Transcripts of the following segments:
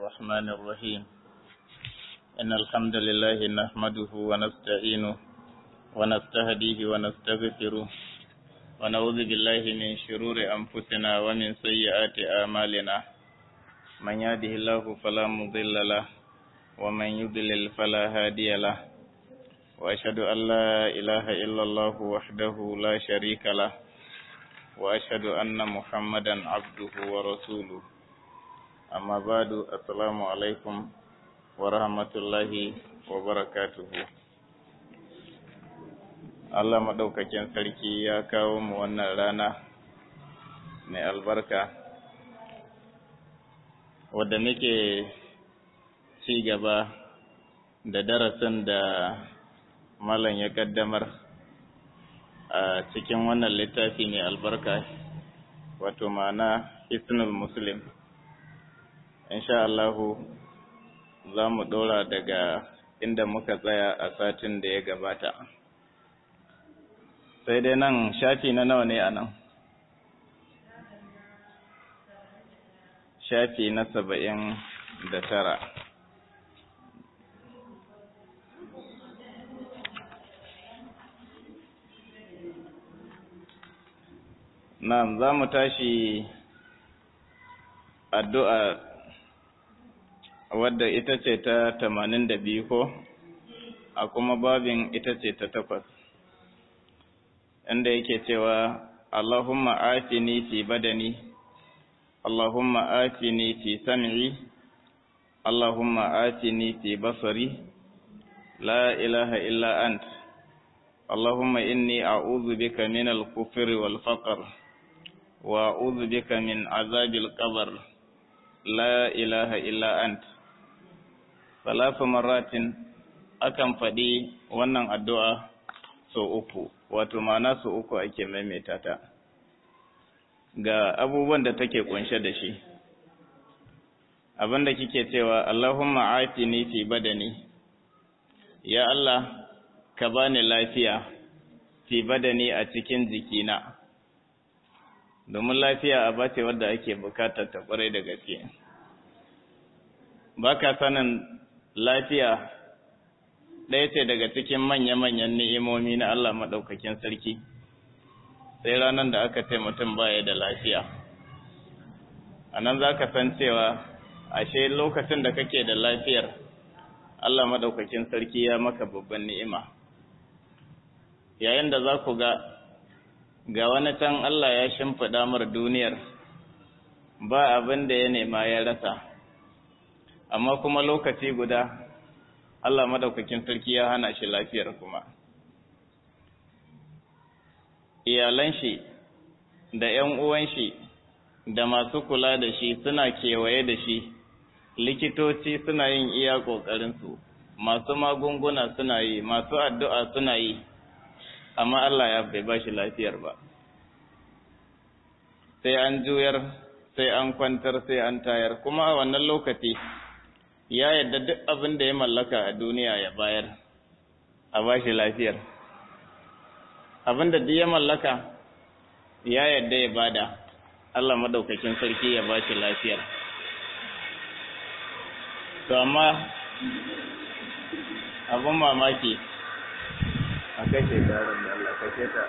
الرحمن الرحيم إن الحمد لله نحمده ونستعينه ونستهديه ونستغفره ونعوذ بالله من شرور أنفسنا ومن سيئات أعمالنا من يهده الله فلا مضل له ومن يضلل فلا هادي له وأشهد أن لا إله إلا الله وحده لا شريك له وأشهد أن محمدا عبده ورسوله أما بعد السلام عليكم ورحمة الله وبركاته Allah maɗaukakin sarki ya kawo mu wannan rana mai albarka wadda muke ci gaba da darasin da malam ya kaddamar a cikin wannan littafi mai albarka wato ma'ana hisnul muslim insha Allahu za mu ɗora daga inda muka tsaya a satin da ya gabata sai dai nan shafi na nawa ne a nan shafi na saba'in da tara Na'am, za mu tashi addu'a wadda ita ce ta tamanin da biyu ko, a kuma babin ita ce ta takwas, inda yake cewa, Allahumma afini fi badani, Allahumma afini fi sam'i, Allahumma afini fi basari, la ilaha illa ant, Allahumma inni a'udhu bika min al-kufri wal faqr. وأعوذ بك من عذاب القبر لا إله إلا أنت ثلاث مرات akan faɗi wannan addu'a sau uku, wato mana sau uku ake maimaita ta, ga abubuwan da take kunshe da shi. Abin da kike cewa, Allahumma afini fi badani, ya Allah, ka bani lafiya fi badani a cikin jikina. domin lafiya a bace wadda ake bukatar ta kwarai da gaske ba ka sanin lafiya ɗaya ce daga cikin manya-manyan ni'imomi na Allah maɗaukakin sarki sai ranar da aka ce mutum baya da lafiya a nan za ka san cewa ashe lokacin da kake da lafiyar Allah maɗaukakin sarki ya maka babban ni'ima yayin da za ku ga ga wani can Allah ya shimfiɗa mar duniyar ba abin da ya nema ya rasa amma kuma lokaci guda Allah madaukakin sarki ya hana shi lafiyar kuma iyalan shi da ‘yan uwan shi da masu kula da shi suna kewaye da shi likitoci suna yin iya ƙoƙarinsu masu magunguna suna yi masu addu'a suna yi amma Allah ya bai ba shi lafiyar ba sai an juyar sai an kwantar sai an tayar kuma a wannan lokaci ya yadda duk abin da ya mallaka a duniya ya bayar a ba shi lafiyar abin da duk ya mallaka ya yadda ya bada Allah madaukakin sarki ya ba shi lafiyar to amma abin mamaki a kashe tarin da Allah kashe ta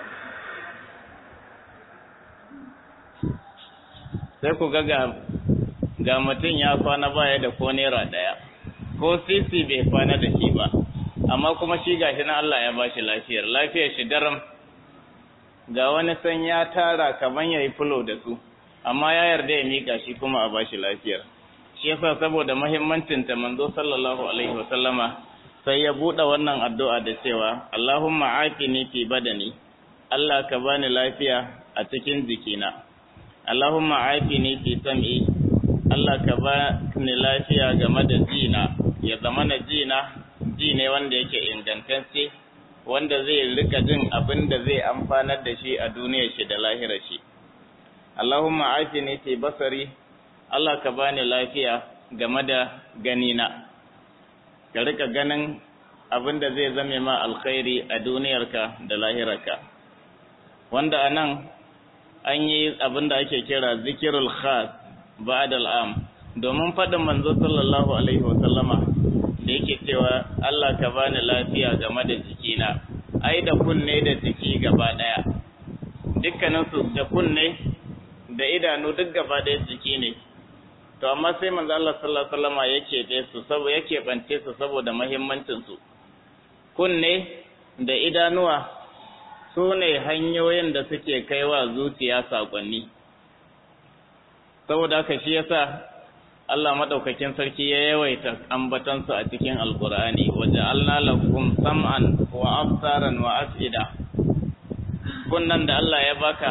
sai ku ga ga mutum ya kwana baya da ko naira ɗaya ko sisi bai kwana da shi ba amma kuma shi gashi na Allah ya bashi lafiyar lafiyar shi daram ga wani san ya tara kaman yayi fulo da su amma ya yarda ya mika shi kuma a bashi lafiyar shi yasa saboda muhimmancin ta manzo sallallahu alaihi wasallama sai ya buɗe wannan addu'a da cewa, Allahumma afini fi badani, Allah ka bani lafiya a cikin jikina, Allahumma afini fi sam'i, Allah ka bani lafiya game da jina, ya zama na jina, ji ne wanda yake ingantacce, wanda zai rika jin abin da zai amfanar da shi a duniyar shi da lahirar shi. Allahumma afini fi basari, Allah ka bani lafiya game da ganina. ka rika ganin abin da zai zame ma alkhairi a duniyarka da lahirarka wanda a nan an yi abin da ake kira zikirul khas ba'dal am domin faɗin manzo sallallahu alaihi wasallama da yake cewa Allah ka bani lafiya game da jikina ai da kunne da jiki gaba ɗaya dukkaninsu da kunne da idanu duk gaba ɗaya jiki ne to amma sai manzo Allah sallallahu alaihi wasallama yake ɗaya su saboda yake bance su saboda muhimmancin su kunne da idanuwa su ne hanyoyin da suke kaiwa zuciya saƙonni saboda haka shi yasa Allah madaukakin sarki ya yawaita ambatansu a cikin alkur'ani waje Allah lakum sam'an wa absaran wa afida kunnan da Allah ya baka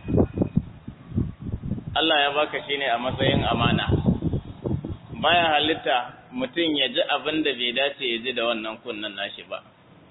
Allah ya baka shine a matsayin amana baya halitta mutum ya ji abin da bai dace ya ji da wannan kunnan nashi ba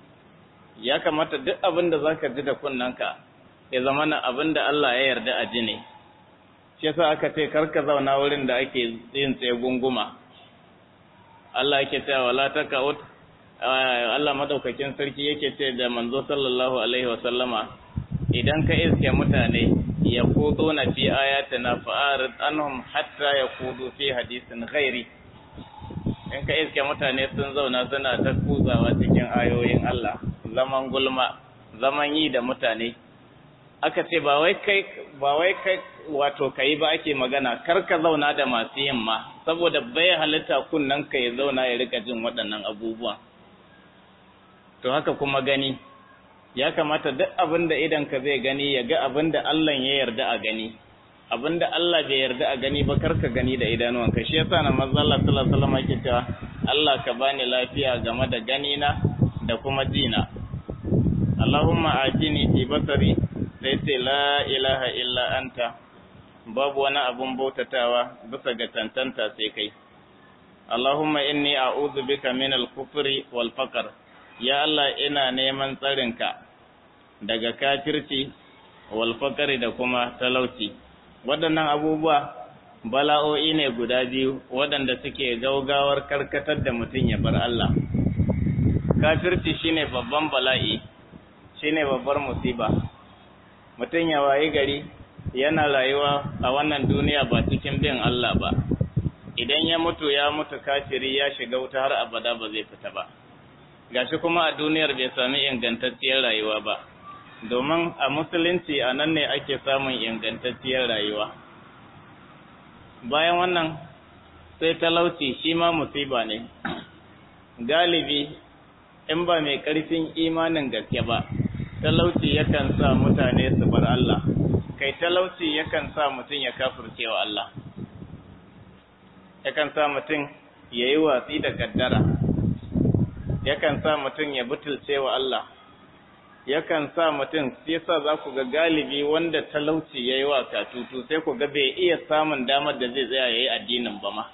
ya kamata duk abin da zaka ji da kunnanka ya zama na abin da Allah ya yarda a ji ne shi yasa aka ce karka zauna wurin da ake yin tsaye gunguma Allah yake cewa wala takaut Allah madaukakin sarki yake ce da manzo sallallahu alaihi wa sallama idan ka iske mutane ya kudo na fi ayatina fa'arid anhum hatta yakudu fi hadisin ghairi in ka iske mutane sun zauna suna ta kuzawa cikin ayoyin Allah zaman gulma zaman yi da mutane aka ce ba wai kai ba wai kai wato kai ba ake magana kar ka zauna da masu yin ma saboda bai halitta kunnan ka ya zauna ya rika jin waɗannan abubuwan to haka kuma gani ya kamata duk abin da idan ka zai gani ya ga abin da Allah ya yarda a gani abin da Allah bai yarda a gani ba kar ka gani da idanuwanka shi yasa na manzo Allah sallallahu alaihi wasallam yake cewa Allah ka bani lafiya game da gani na da kuma jina Allahumma atini fi basari sai ce la ilaha illa anta babu wani abun bautatawa bisa ga tantanta sai kai Allahumma inni a'udhu bika min al-kufri wal faqr ya Allah ina neman tsarinka daga kafirci wal faqri da kuma talauci waɗannan abubuwa bala'o'i ne guda biyu waɗanda suke gaugawar karkatar da mutum ya bar Allah kafirci shine babban bala'i shine babbar musiba mutum ya wayi gari yana rayuwa a wannan duniya ba cikin bin Allah ba idan ya mutu ya mutu kafiri ya shiga wuta har abada ba zai fita ba gashi kuma a duniyar bai sami ingantacciyar rayuwa ba domin a musulunci a nan ne ake samun ingantacciyar rayuwa bayan wannan sai talauci shi ma musiba ne galibi in ba mai ƙarfin imanin gaske ba talauci yakan sa mutane su bar Allah kai talauci yakan sa mutum ya kafirce wa Allah yakan sa mutum ya yi watsi da kaddara yakan sa mutum ya butulce wa Allah yakan sa mutum sai sa za ku ga galibi wanda talauci ya yi wa katutu sai ku ga bai iya samun damar da zai tsaya ya yi addinin ba ma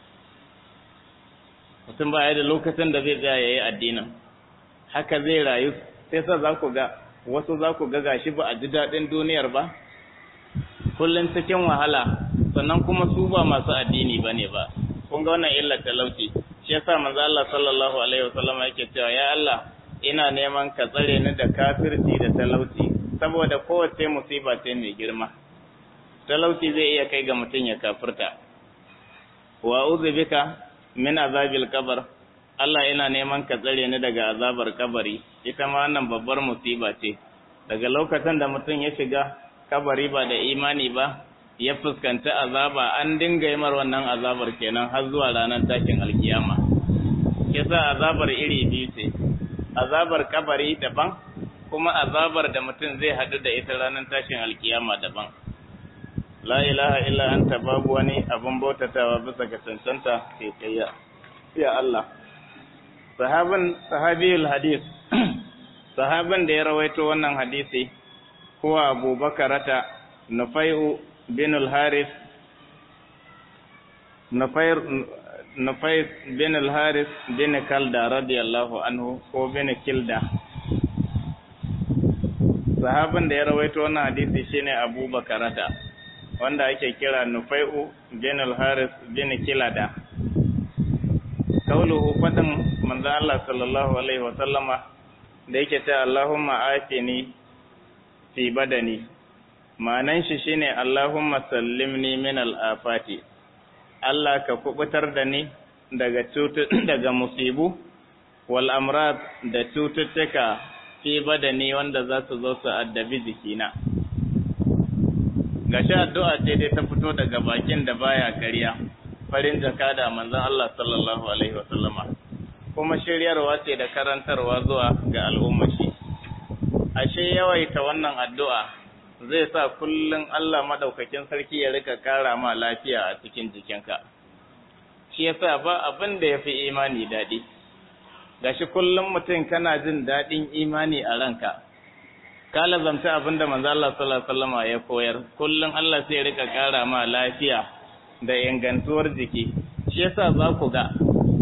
mutum ba ya da lokacin da zai tsaya ya yi addinin haka zai rayu sai sa za ku ga wasu za ku ga gashi ba a ji daɗin duniyar ba kullum cikin wahala sannan kuma su ba masu addini ba ne ba kun ga wannan illar talauci shi yasa manzo Allah sallallahu alaihi wasallam yake cewa ya Allah ina neman ka tsare ni da kafirci da talauci saboda kowace musiba ce mai girma talauci zai iya kai ga mutum ya kafirta wa uzu bika min azabil qabr Allah ina neman ka tsare ni daga azabar kabari ita ma wannan babbar musiba ce daga lokacin da mutum ya shiga kabari ba da imani ba ya fuskanta azaba an dinga yi mar wannan azabar kenan har zuwa ranar tashin alkiyama yasa azabar iri biyu ce azabar kabari daban kuma azabar da mutum zai haɗu da ita ranar tashin alkiyama daban la ilaha illa anta babu wani abun bautatawa bisa ga cancanta kai kayya ya Allah sahaban sahabiyul hadis sahaban da ya rawaito wannan hadisi huwa abubakarata nufai'u bin al-haris nufair nufais bin al-haris bin kalda radiyallahu anhu ko bin kilda sahaban da ya rawaito wannan hadisi shine abubakarata wanda ake kira nufai'u bin al-haris bin kilada kauluhu fadin manzo Allah sallallahu alaihi wa sallama da yake ta Allahumma atini fi badani ma'anan shi shine Allahumma sallimni min al-afati Allah ka kubutar da ni daga daga musibu wal amrad da cututtuka fi badani wanda za su zo su addabi jikina gashi addu'a ce dai ta fito daga bakin da baya kariya farin jaka da manzon Allah sallallahu alaihi wa sallama kuma shiryarwa ce da karantarwa zuwa ga al'umma shi ashe yawaita wannan addu'a zai sa kullum Allah madaukakin sarki ya rika kara ma lafiya a cikin jikinka shi yasa ba abin da yafi imani daɗi gashi kullum mutum kana jin daɗin imani a ranka ka lazamta abin da manzo Allah sallallahu alaihi wasallam ya koyar kullum Allah sai ya rika kara ma lafiya da ingantuwar jiki shi yasa za ku ga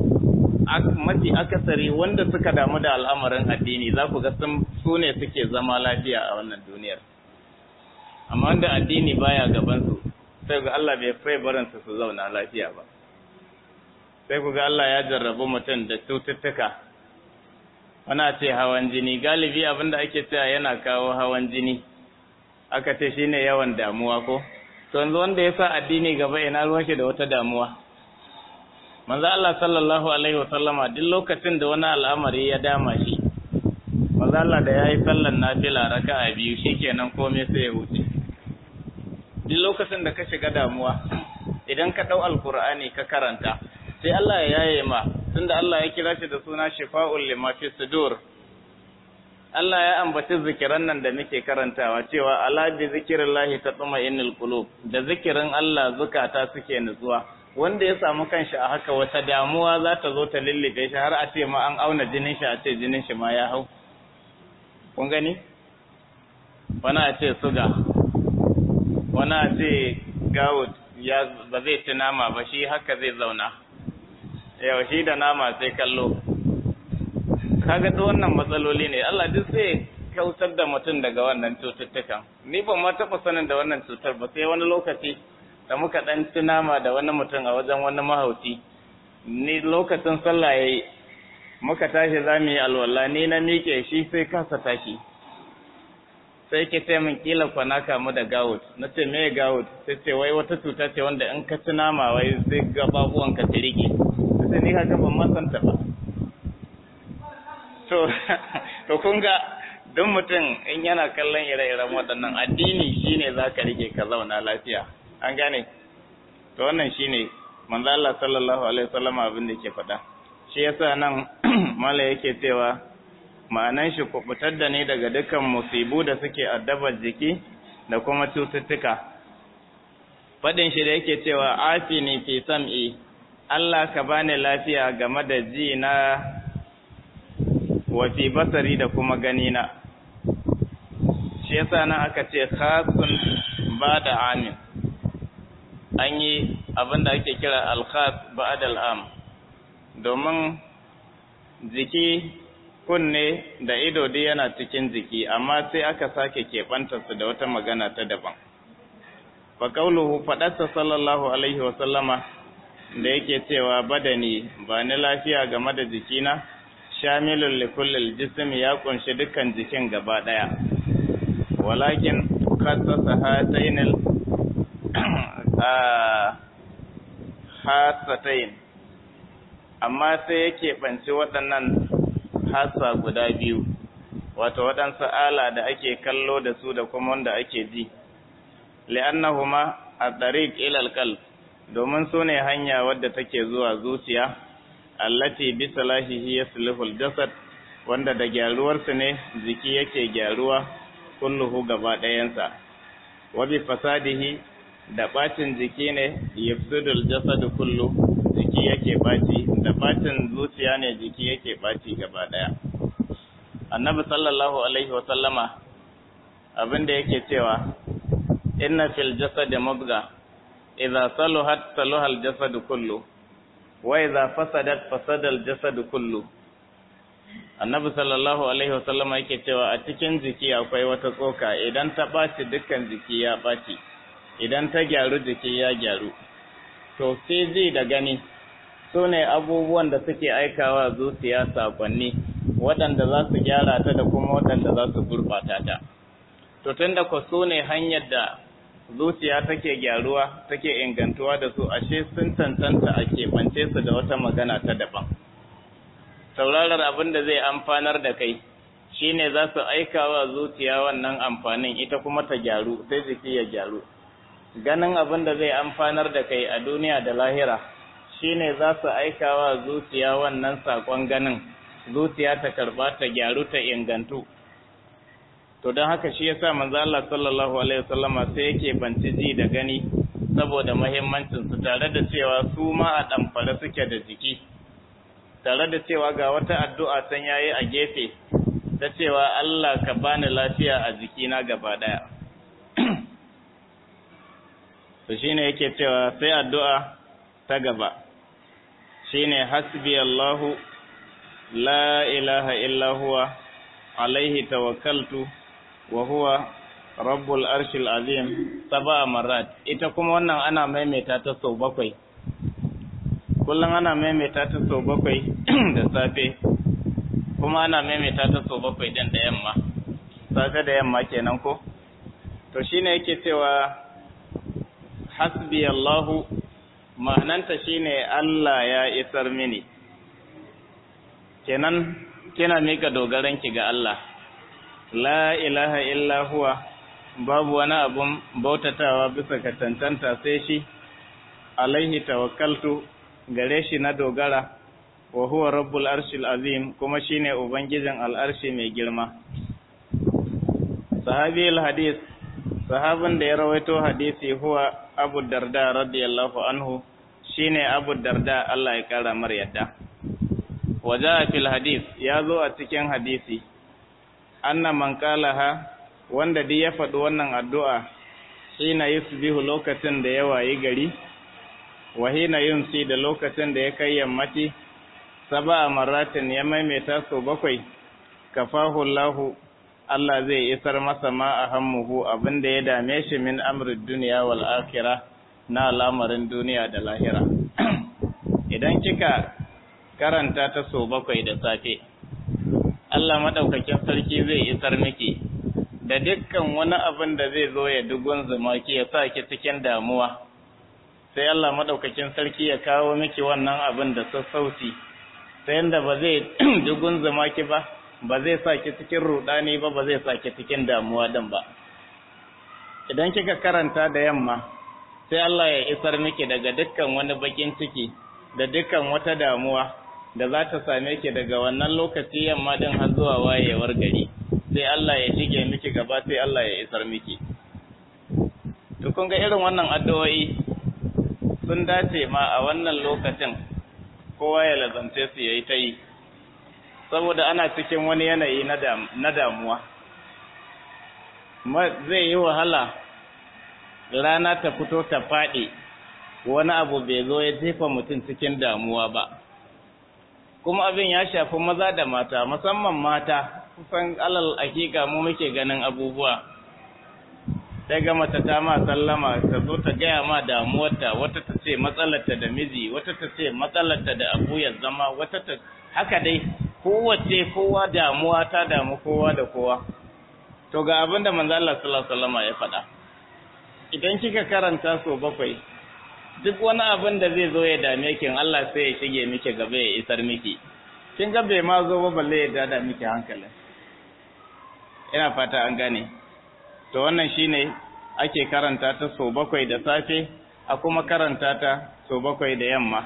mafi akasari wanda suka damu da al'amarin addini za ku ga su ne suke zama lafiya a wannan duniyar amma wanda addini baya gabansu sai ga Allah bai fai barinsu su zauna lafiya ba sai ku ga Allah ya jarrabu mutum da cututtuka wana ce hawan jini galibi abinda ake cewa yana kawo hawan jini aka ce shine yawan damuwa ko to yanzu wanda ya sa addini gaba ina ruwan shi da wata damuwa manzo Allah sallallahu alaihi wasallama duk lokacin da wani al'amari ya dama shi manzo Allah da yayi sallan nafila raka'a biyu shikenan komai sai ya wuce duk lokacin da ka shiga damuwa idan ka dau alqur'ani ka karanta sai Allah ya yaye ma tunda Allah ya kira shi da suna shifa'ul lima fi sudur Allah ya ambaci zikiran nan da muke karantawa cewa ala bi zikrillahi tatma'innul qulub da zikirin Allah zukata suke nutsuwa wanda ya samu kanshi a haka wata damuwa za ta zo ta lullube shi har a ce ma an auna jinin shi a ce jinin shi ma ya hau kun gani wani a ce suga wani a ce gawut ya ba zai ci nama ba shi haka zai zauna yau shi da nama sai kallo kaga duk wannan matsaloli ne Allah duk sai kautar da mutum daga wannan cututtukan ni ban ma taɓa sanin da wannan cutar ba sai wani lokaci da muka ɗan ci nama da wani mutum a wajen wani mahauci ni lokacin sallah yayi muka tashi za mu yi alwala ni na miƙe shi sai kasa tashi sai ke ce min kila kwana kamu da gawut na ce me gawut sai ce wai wata cuta ce wanda in ka ci nama wai zai gababuwan ka tirike sai ni haka ban ma santa ba to to kun ga duk mutum in yana kallon ire-iren waɗannan addini shine za ka rike ka zauna lafiya an gane to wannan shine manzo Allah sallallahu alaihi wasallam abin da yake faɗa shi yasa nan mala yake cewa ma'anan shi kubutar da ni daga dukkan musibu da suke addabar jiki da kuma cututtuka faɗin shi da yake cewa afini fi sam'i Allah ka bani lafiya game da ji na wa fi basari da kuma gani na shi yasa nan aka ce khasun ba da amin an yi abin da ake kira alkhas ba'ad al'am domin jiki kunne da ido dai yana cikin jiki amma sai aka sake keɓantarsu da wata magana ta daban fa qauluhu faɗarsa sallallahu alaihi wa sallama da yake cewa badani ba ni lafiya game da jikina shamilun likullil jismi ya kunshi dukkan jikin gaba ɗaya walakin khassasa hatainil hasatain amma sai yake banci waɗannan hasa guda biyu wato waɗansu ala da ake kallo da su da kuma wanda ake ji li'annahuma a tariq ilal qalb domin su ne hanya wadda take zuwa zuciya allati bi salahihi yaslihul jasad wanda da gyaruwarsu ne jiki yake gyaruwa kulluhu gaba ɗayansa wa bi fasadihi da bacin jiki ne yafsudul jasad kullu jiki yake baci da bacin zuciya ne jiki yake baci gaba ɗaya annabi sallallahu alaihi wa sallama abinda yake cewa inna fil jasad mudga idza saluhat saluha al jasad kullu wa idza fasadat fasada al jasad kullu annabi sallallahu alaihi wasallama yake cewa a cikin jiki akwai wata tsoka idan ta ɓaci dukkan jiki ya ɓaci idan ta gyaru jiki ya gyaru to sai ji da gani su ne abubuwan da suke aikawa zuciya sakonni waɗanda za su gyara ta da kuma waɗanda za su gurɓata ta to tun da ku su ne hanyar da zuciya take gyaruwa take ingantuwa da su ashe sun tantanta a keɓance su da wata magana ta daban saurarar abin da zai amfanar da kai shine za su aika wa zuciya wannan amfanin ita kuma ta gyaru sai jiki ya gyaru ganin abin da zai amfanar da kai a duniya da lahira shine za su aika wa zuciya wannan sakon ganin zuciya ta karba ta gyaru ta ingantu to don haka shi yasa manzo Allah sallallahu alaihi wasallama sai yake banci ji da gani saboda muhimmancin su tare da cewa su ma a damfare suke da jiki tare da cewa ga wata addu'a san yayi a gefe ta cewa Allah ka bani lafiya a jikina gaba daya to shine yake cewa sai addu'a ta gaba shine hasbi Allahu la ilaha illa huwa alaihi tawakkaltu wa huwa rabbul arshil azim sab'a marat ita kuma wannan ana maimaita ta sau bakwai kullum ana maimaita ta sau bakwai da safe kuma ana maimaita ta sau bakwai din da yamma safe da yamma kenan ko to shine yake cewa hasbi Allahu ma'ananta shine Allah ya isar mini kenan kina mika dogaranki ga Allah la ilaha illa huwa babu wani abun bautatawa bisa ka tantanta sai shi alaihi tawakkaltu gare shi na dogara wa huwa rabbul arshil azim kuma shine ubangijin al'arshi mai girma sahabi al-hadis sahabin da ya rawaito hadisi huwa abu darda radiyallahu anhu shine abu darda Allah ya kara mar yadda waja fil hadis ya zo a cikin hadisi anna man qalaha wanda duk ya faɗi wannan addu'a hina yusbihu lokacin da ya wayi gari wa hina yumsi da lokacin da ya kai yammaci saba maratin ya maimaita sau bakwai kafahu Allahu Allah zai isar masa ma a hammuhu abin da ya dame shi min amrin duniya wal akhirah na al'amarin duniya da lahira idan kika karanta ta sau bakwai da safe Allah madaukakin sarki zai isar miki da dukkan wani abin da zai zo ya dugun zumaki ya sa ki cikin damuwa sai Allah madaukakin sarki ya kawo miki wannan abin da sassauci ta yanda ba zai dugun zumaki ba ba zai sa ki cikin rudani ba ba zai sa ki cikin damuwa din ba idan kika karanta da yamma sai Allah ya isar miki daga dukkan wani bakin ciki da dukkan wata damuwa da za ta same ki daga wannan lokaci yamma din har zuwa wayewar gari sai Allah ya shige miki gaba sai Allah ya isar miki to kun ga irin wannan addu'o'i sun dace ma a wannan lokacin kowa ya lazance su yayi ta yi saboda ana cikin wani yanayi na damuwa zai yi wahala rana ta fito ta faɗi wani abu bai zo ya jefa mutum cikin damuwa ba kuma abin ya shafi maza da mata musamman mata kusan alal hakika mu muke ganin abubuwa sai ga mata ta ma sallama ta zo ta gaya ma damuwarta wata ta ce matsalarta da miji wata ta ce matsalarta da abu ya zama wata ta haka dai kowace kowa damuwa ta damu kowa da kowa to ga abin da manzo Allah sallallahu alaihi wasallam ya faɗa idan kika karanta so bakwai duk wani abin da zai zo ya dame ki Allah sai ya shige miki gaba ya isar miki kin ga bai ma zo ba balle ya dada miki hankalin ina fata an gane to wannan shine ake karanta ta so bakwai da safe a kuma karanta ta so bakwai da yamma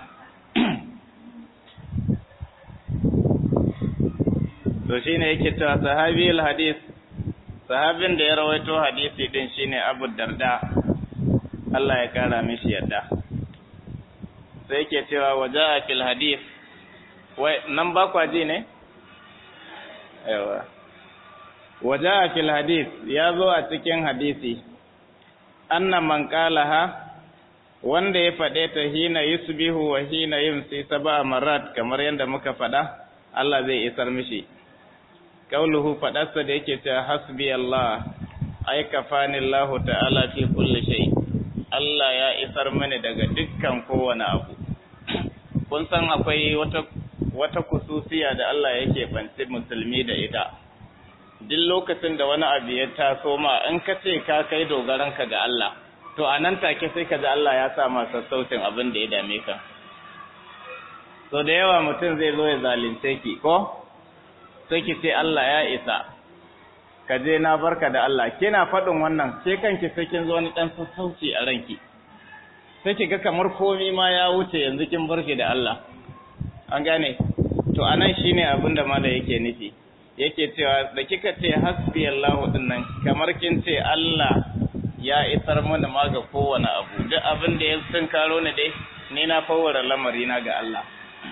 to shine yake cewa sahabi hadis sahabin da ya rawaito hadisi din shine Abu Darda Allah ya kara mishi yadda sai yake cewa waja'a fil hadis wai nan ba kwa ji ne yawa waja'a fil hadis ya zo a cikin hadisi anna man qalaha wanda ya faɗe ta hina yusbihu wa hina yumsi sab'a marat kamar yadda muka faɗa Allah zai isar mishi kauluhu faɗarsa da yake ta hasbi Allah ai kafani Allah ta'ala fi kulli shay Allah ya isar mini daga dukkan kowane abu kun san akwai wata wata kususiya da Allah yake banci musulmi da ita duk lokacin da wani abu ya taso ma in ka ce ka kai dogaranka ga Allah to a nan take sai ka ji Allah ya sa masa sautin abin da ya dame ka so da yawa mutum zai zo ya zalunce ki ko sai ki ce Allah ya isa ka je na barka da Allah kina faɗin wannan ke kanki sai kin zo wani ɗan sassauci a ranki sai ki ga kamar komai ma ya wuce yanzu kin bar shi da Allah an gane to anan shine abin da mala yake nufi yake cewa da kika ce hasbi Allah din nan kamar kin ce Allah ya isar mana ma ga kowane abu duk abin da ya sun karo ni dai ni na fawara lamari na ga Allah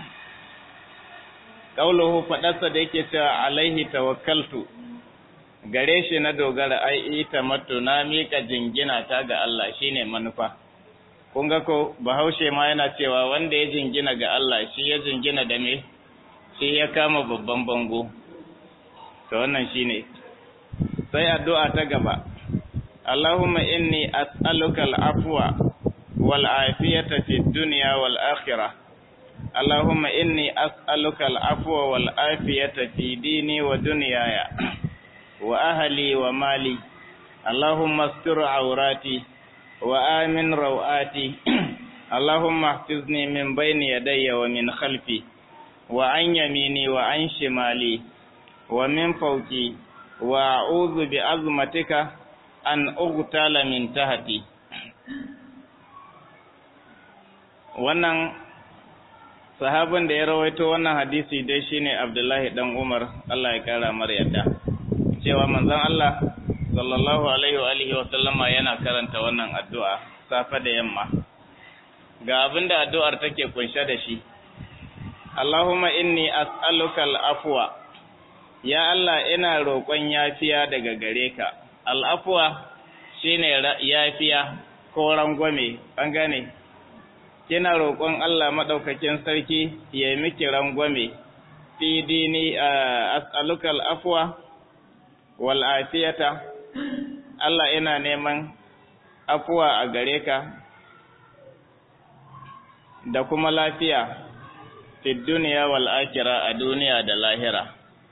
kauluhu fadarsa da yake cewa alaihi tawakkaltu gare shi na dogara ai ita matu na mika jingina ta ga Allah shine manufa kun ga ko bahaushe ma yana cewa wanda ya jingina ga Allah shi ya jingina da me shi ya kama babban bango to wannan shine sai addu'a ta gaba Allahumma inni as'aluka al-afwa wal afiyata fid dunya wal akhirah اللهم إني أسألك العفو والعافية في ديني ودنياي وأهلي ومالي اللهم استر عوراتي وآمن روآتي اللهم احفظني من بين يدي ومن خلفي وعن يميني وعن شمالي ومن فوقي وأعوذ بعظمتك أن أغتال من تحتي wannan sahabin da ya rawaito wannan hadisi dai shine Abdullahi dan Umar Allah ya kara mar yadda cewa manzon Allah sallallahu alaihi wa alihi wa sallama yana karanta wannan addu'a safa da yamma ga abinda addu'ar take kunshe da shi Allahumma inni as'aluka al-afwa ya Allah ina roƙon yafiya daga gare ka al-afwa shine yafiya ko rangwame an gane kina roƙon Allah maɗaukakin sarki ya yi miki rangwame fi dini as'aluka al'afwa wal afiyata Allah ina neman afuwa a gare ka da kuma lafiya fi duniya wal akira a duniya da lahira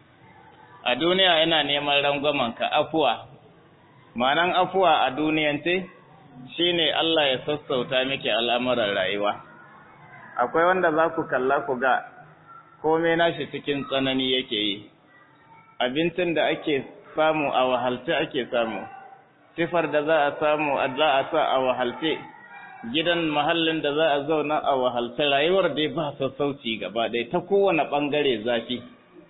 a duniya ina neman rangwamen ka afuwa ma'anan afuwa a duniyance shine Allah ya sassauta miki al'amuran rayuwa akwai wanda za ku kalla ku ga komai nashi cikin tsanani yake yi abincin da ake samu a wahalce ake samu sifar da za a samu za a sa a wahalce gidan mahallin da za a zauna a wahalce rayuwar dai ba sassauci gaba ɗaya ta kowane ɓangare zafi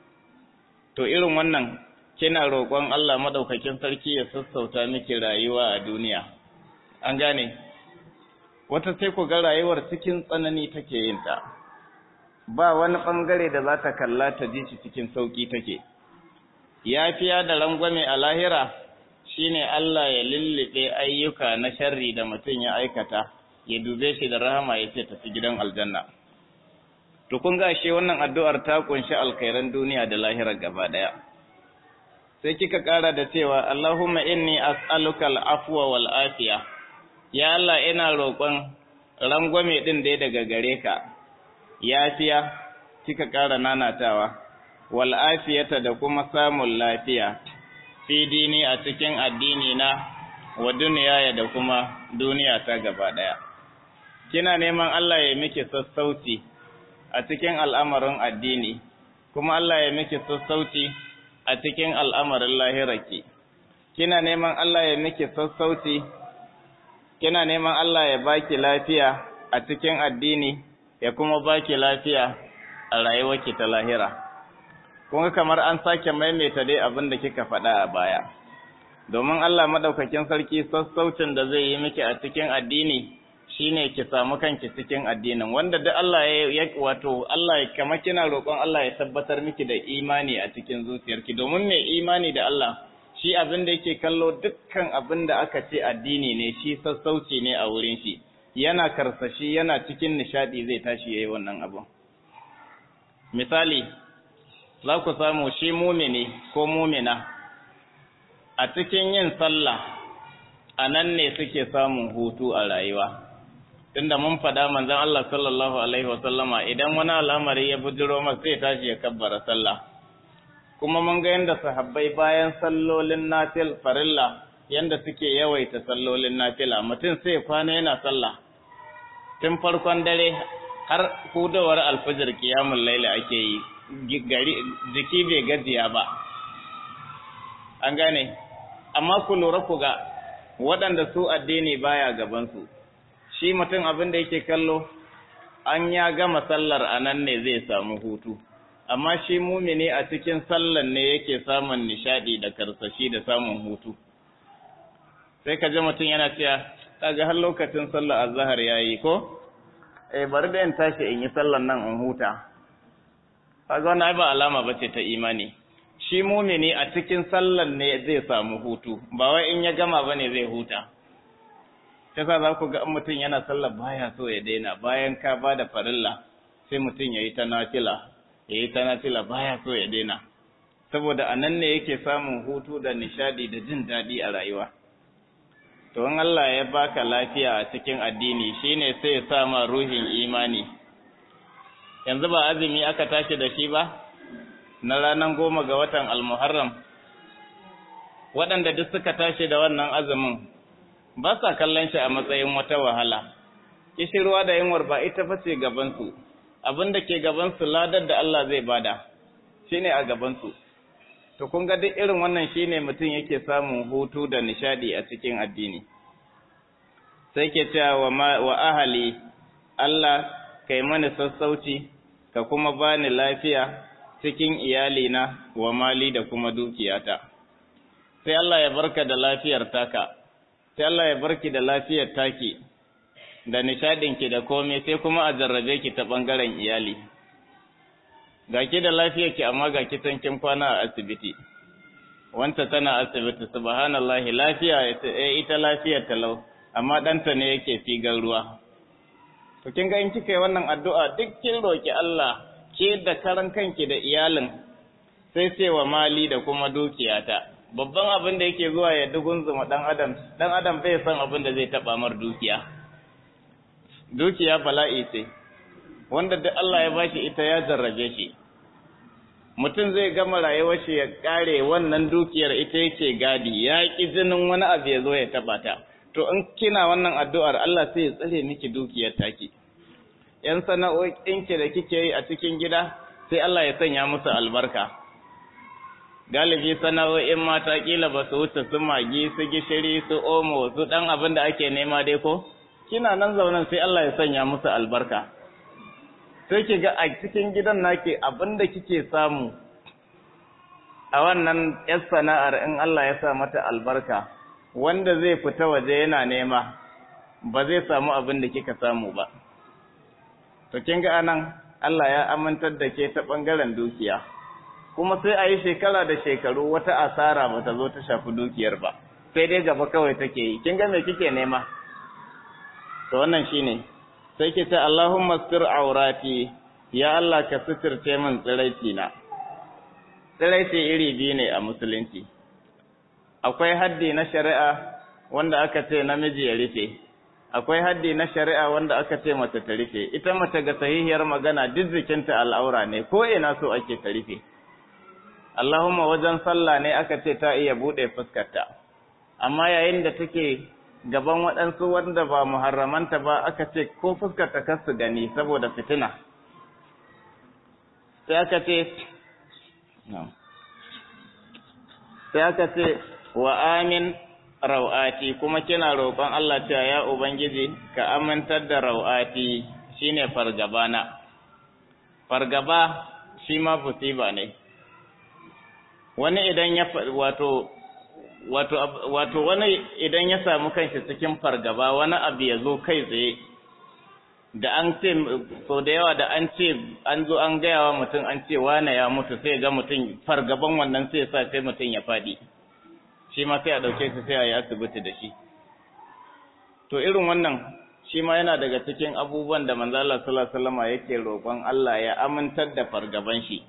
to irin wannan kina roƙon Allah maɗaukakin sarki ya sassauta miki rayuwa a duniya an gane wata sai ku ga rayuwar cikin tsanani take yin ta ba wani ɓangare da za ta kalla ta ji shi cikin sauƙi take yafiya da rangwame a lahira shine Allah ya lullube ayyuka na sharri da mutum ya aikata ya dube shi da rahama ya ce tafi gidan aljanna to kun ga shi wannan addu'ar ta kunshi alkhairan duniya da lahira gaba daya sai kika kara da cewa Allahumma inni as'aluka al-afwa wal afiya ya Allah ina roƙon rangwame din da daga gare ka yafiya kika kara nanatawa wal afiyata da kuma samun lafiya fi dini a cikin addini na wa duniya da kuma duniya ta gaba daya kina neman Allah ya miki sassauci a cikin al'amarin addini kuma Allah ya miki sassauci a cikin al'amarin lahirarki kina neman Allah ya miki sassauci kina neman Allah ya baki lafiya a cikin addini ya kuma baki lafiya a rayuwarki ta lahira kun ga kamar an sake maimaita dai abin da kika faɗa a baya domin Allah madaukakin sarki sassaucin da zai yi miki a cikin addini shine ki samu kanki cikin addinin wanda duk Allah ya wato Allah ya kama kina roƙon Allah ya tabbatar miki da imani a cikin zuciyarki domin mai imani da Allah shi abin da yake kallo dukkan abin da aka ce addini ne shi sassauci ne a wurin shi yana karsashi yana cikin nishadi zai tashi yayi wannan abu misali za ku samu shi mumini ko mumina a cikin yin sallah a nan ne suke samun hutu a rayuwa tunda mun faɗa manzon Allah sallallahu alaihi wasallama idan wani al'amari ya bujiro masa sai tashi ya kabbara sallah kuma mun ga yadda sahabbai bayan sallolin nafil farilla yanda suke yawaita sallolin nafila mutum sai kwana yana sallah tun farkon dare har hudawar alfajir kiyamun laila ake yi gari jiki bai gajiya ba an gane amma ku lura ku ga waɗanda su addini baya gabansu shi mutum abin da yake kallo an ya gama sallar a nan ne zai samu hutu amma shi mumini a cikin sallar ne yake samun nishadi da karsashi da samun hutu sai ka ji mutum yana cewa kaga har lokacin sallar azhar yayi ko eh bari da in tashi in yi sallar nan in huta kaga wannan ba alama bace ta imani shi mumini a cikin sallar ne zai samu hutu ba wai in ya gama bane zai huta kasa za ku ga mutum yana sallar baya so ya daina bayan ka ba da farilla sai mutum ya yi ta nafila ya yi ta nafila baya so ya daina saboda a nan ne yake samun hutu da nishadi da jin daɗi a rayuwa to in Allah ya baka lafiya a cikin addini shine sai ya sa ma ruhin imani yanzu ba azumi aka tashi da shi ba na ranar goma ga watan almuharram waɗanda duk suka tashi da wannan azumin ba sa kallon shi a matsayin wata wahala kishirwa da yunwar ba ita ba ce gabansu abin da ke gabansu ladar da Allah zai bada shine a gabansu to kun ga duk irin wannan shine mutum yake samun hutu da nishadi a cikin addini sai ke cewa wa, wa ahali Allah kai mani sassauci ka kuma bani lafiya cikin iyalina wa mali da kuma dukiyata sai Allah ya barka da lafiyar taka sai Allah ya barki da lafiyar taki da nishadinki da komai sai kuma a jarrabe ki ta bangaren iyali ga ki da lafiyar ki amma ga ki kin kwana a asibiti wanta tana asibiti subhanallahi lafiya ita lafiyar talau amma ɗanta ne yake figar ruwa to kin ga in kika yi wannan addu'a duk kin roki Allah ke da karan kanki da iyalin sai sai wa mali da kuma dukiyata babban abin da yake zuwa ya dugunzuma dan adam dan adam bai san abin da zai taba mar dukiya dukiya bala'i ce wanda duk Allah ya bashi ita ya jarrabe shi mutum zai gama rayuwar shi ya kare wannan dukiyar ita yake gadi ya ki jinin wani abu ya zo ya taba ta to in kina wannan addu'ar Allah sai ya tsare miki dukiyar taki yan sana'o'inki da kike yi a cikin gida sai Allah ya sanya musu albarka galibi sana'o'in mata kila ba su wuce su magi su gishiri su omo su dan abin da ake nema dai ko kina nan zaunan sai Allah ya sanya musu albarka sai ki ga a cikin gidan naki abin da kike samu a wannan yar sana'ar in Allah ya sa mata albarka wanda zai fita waje yana nema ba zai samu abin da kika samu ba to kin ga anan Allah ya amintar da ke ta bangaren dukiya kuma sai a yi shekara da shekaru wata asara ba ta zo ta shafi dukiyar ba sai dai gaba kawai take yi kin ga me kike nema to wannan shine sai ki ce Allahumma stir aurati ya Allah ka suturce min tsiraici na tsiraici iri biyu ne a musulunci akwai haddi na shari'a wanda aka ce namiji ya rufe akwai haddi na shari'a wanda aka ce mace ta rufe ita mace ga sahihiyar magana duk jikinta al'aura ne ko ina so ake ta rufe Allahumma wajen sallah ne aka ce ta iya buɗe fuskarta, amma yayin da take gaban waɗansu wanda ba muharramanta ba aka ce ko fuskarta kar su gani saboda fitina. Sai aka ce, sai aka ce wa amin rau'ati kuma kina roƙon Allah cewa ya Ubangiji ka amintar da rau'ati shine fargabana. Fargaba shi ma musiba ne. wani idan ya wato wato wato wani idan ya samu kanshi cikin fargaba wani abu ya zo kai tsaye da an ce so da yawa da an ce an zo an gaya wa mutum an ce wane ya mutu sai ga mutum fargaban wannan sai sa sai mutum ya fadi shi ma sai a dauke shi sai a yi asibiti da shi to irin wannan shi ma yana daga cikin abubuwan da manzo Allah sallallahu alaihi wasallam yake roƙon Allah ya amintar da fargaban shi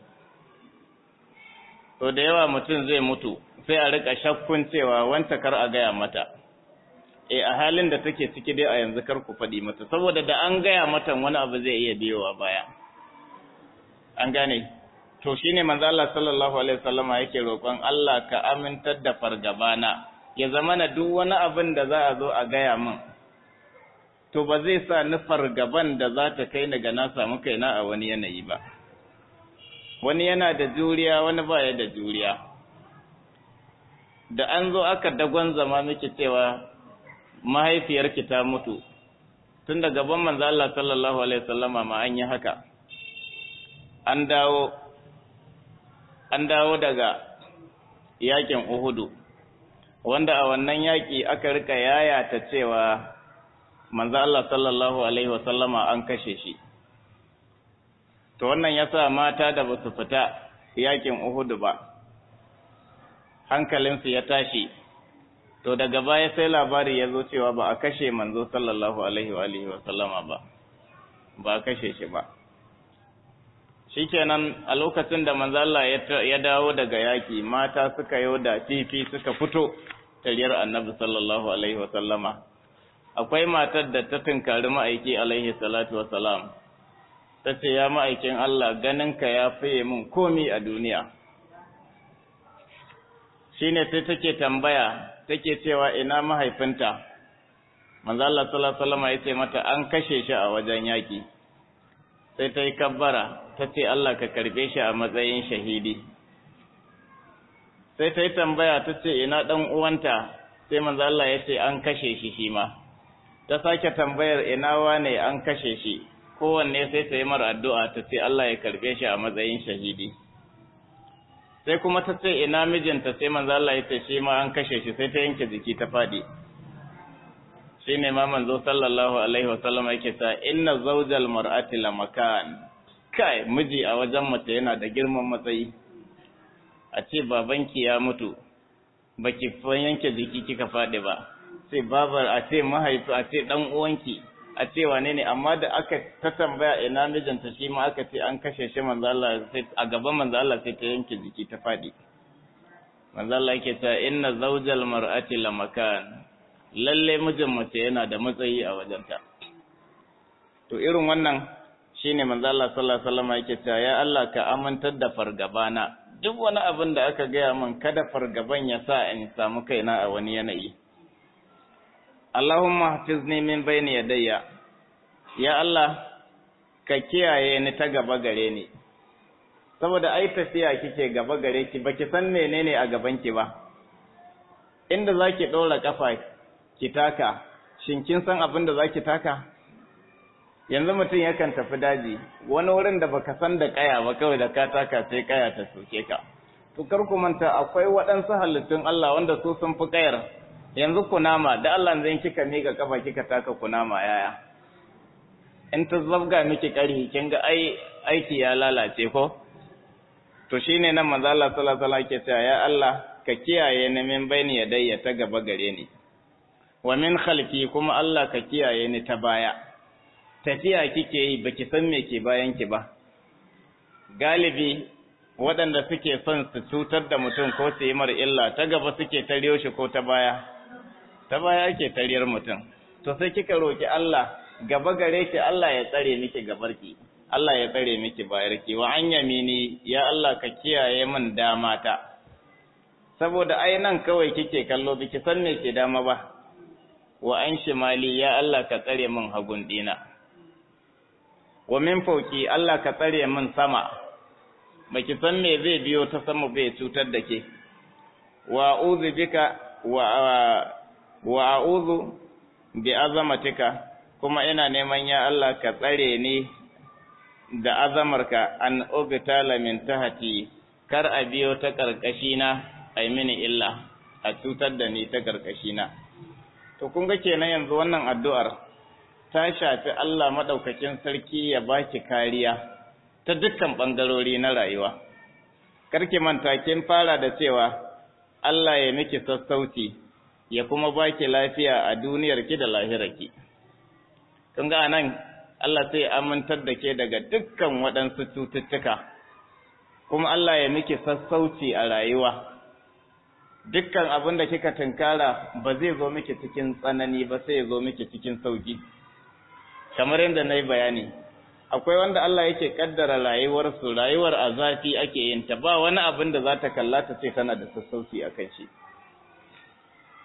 to da yawa mutum zai mutu sai a rika shakkun cewa wanta kar a gaya mata e a halin da take ciki dai a yanzu kar ku faɗi mata saboda da an gaya mata wani abu zai iya biyowa baya an gane to shine manzo Allah sallallahu alaihi wasallama yake roƙon Allah ka amintar da fargabana ya zama na duk wani abin da za a zo a gaya min to ba zai sa ni fargaban da za ta kai ni ga na samu kaina a wani yanayi ba wani yana da juriya wani ba ya da juriya da an zo aka dagon zama miki cewa mahaifiyarki ta mutu tun da gaban manzo Allah sallallahu alaihi wasallama ma an yi haka an dawo an dawo daga yakin Uhudu wanda a wannan yaki aka rika yayata cewa manzo Allah sallallahu alaihi wasallama an kashe shi to wannan yasa mata da basu fita yakin Uhudu ba hankalinsu ya tashi to daga baya sai labari ya zo cewa ba a kashe manzo sallallahu alaihi wa alihi wa sallama ba ba a kashe shi ba shikenan a lokacin da manzo Allah ya dawo daga yaki mata suka yo da fifi suka fito tariyar annabi sallallahu alaihi wa sallama akwai matar da ta tunkari ma'aiki alaihi salatu wa salam ta ce ya ma'aikin Allah ganinka ya fiye min komi a duniya shine sai take tambaya take cewa ina mahaifinta manzo Allah sallallahu alaihi wasallam yace mata an kashe shi a wajen yaki sai ta yi kabbara ta ce Allah ka karbe shi a matsayin shahidi sai ta yi tambaya ta ce ina dan uwanta sai manzo Allah yace an kashe shi shi ma ta sake tambayar ina wane an kashe shi kowanne sai ta yi mar addu'a ta ce Allah ya karbe shi a matsayin shahidi sai kuma ta ce ina mijinta sai manzo Allah ya ce shi ma an kashe shi sai ta yanke jiki ta fadi shine ma manzo sallallahu alaihi wasallam yake ta inna zawjal mar'ati la makan kai miji a wajen mace yana da girman matsayi a ce babanki ya mutu baki fa yanke jiki kika fadi ba sai babar a ce mahaifi a ce dan uwanki a ce wane ne amma da aka ta tambaya ina mijinta shi ma aka ce an kashe shi manzo Allah sai a gaban manzo Allah sai ta yanke jiki ta fadi manzo Allah yake ta inna zawjal mar'ati la makan lalle mijin mace yana da matsayi a wajenta to irin wannan shine manzo Allah sallallahu alaihi wasallam yake ta ya Allah ka amintar da fargabana duk wani abin da aka gaya min kada fargaban ya sa in samu kaina a wani yanayi Allahumma hafizni min bayni yadayya ya Allah ka kiyaye ni ta gaba gare ni saboda ai tafiya kike gaba gare ki baki san menene a gaban ki ba inda zaki ɗora kafa ki taka shin kin san abin da zaki taka yanzu mutum yakan tafi daji wani wurin da baka san da kaya ba kawai da ka taka sai kaya ta soke ka to kar ku manta akwai waɗansu halittun Allah wanda su sun fi kayar yanzu kunama da Allah zai kika miƙa kafa kika taka kunama yaya in ta zabga miki ƙarhi kin ga ai aiki ya lalace ko to shine nan manzo Allah sallallahu alaihi wasallam ke cewa ya Allah ka kiyaye ni min baini yadayya ta gaba gare ni wa min khalfi kuma Allah ka kiyaye ni ta baya tafiya kike yi baki san me ke bayan ki ba galibi waɗanda suke son su cutar da mutum ko su yi mar illa ta gaba suke tariyo shi ko ta baya ta baya ake tariyar mutum to sai kika roki Allah gaba gare ki Allah ya tsare miki gabarki Allah ya tsare miki bayarki wa an yamini ya Allah ka kiyaye min dama ta saboda ai nan kawai kike kallo biki san me ke dama ba wa an shimali ya Allah ka tsare min hagun dina wa min fauki Allah ka tsare min sama baki san me zai biyo ta sama bai cutar da ke wa a'udhu bika wa wa a'udhu bi azamatika kuma ina neman ya Allah ka tsare ni da azamarka an ugtala min tahti kar a biyo ta karkashina ai mini illa a cutar da ni ta karkashina to kun ga kenan yanzu wannan addu'ar ta shafi Allah madaukakin sarki ya baki kariya ta dukkan bangarori na rayuwa karki manta kin fara da cewa Allah ya miki sassauci ya kuma baki lafiya a duniyarki da lahirarki kun ga nan Allah sai amintar da ke daga dukkan waɗansu cututtuka kuma Allah ya miki sassauci a rayuwa dukkan abin da kika tunkara ba zai zo miki cikin tsanani ba sai ya zo miki cikin sauki kamar yadda na yi bayani akwai wanda Allah yake kaddara rayuwarsu rayuwar a zafi ake yin ta ba wani abin da za ta kalla ta ce tana da sassauci a kan shi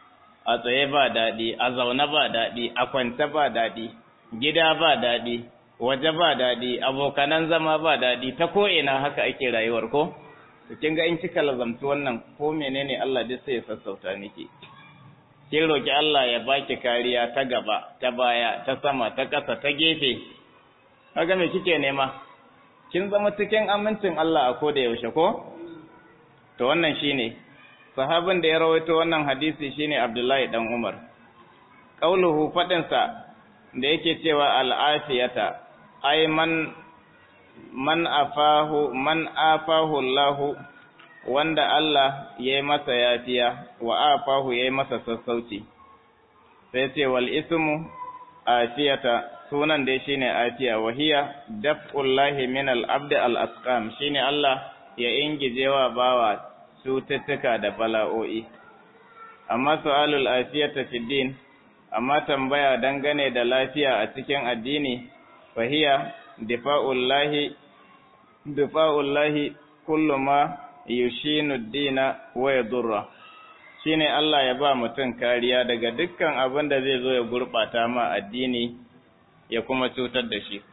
a tsaye ba daɗi a zaune ba daɗi a kwance ba daɗi gida ba daɗi waje ba daɗi abokanan zama ba daɗi ta ko ina haka ake rayuwar ko to kin ga in kika lazamci wannan ko menene Allah duk sai ya sassauta miki kin roki Allah ya baki kariya ta gaba ta baya ta sama ta ƙasa ta gefe kaga me kike nema kin zama cikin amincin Allah a koda yaushe ko to wannan shine sahabin da ya rawaito wannan hadisi shine Abdullahi dan Umar qauluhu fadin sa da yake cewa al'afiyata ai man man afahu man afahu Allah wanda Allah ya yi masa yafiya wa afahu ya yi masa sassauci sai ce wal ismu afiyata sunan dai shine afiya wa hiya daf'ullahi min al-abd al-asqam shine Allah ya ingijewa bawa cututtuka da bala'o'i amma su'alul afiyata fi din amma tambaya dangane da lafiya a cikin addini fa hiya difa'ullahi difa'ullahi kullu ma yushinu dina wa yadurra shine Allah ya ba mutum kariya daga dukkan abin da zai zo ya gurbata ma addini ya kuma cutar da shi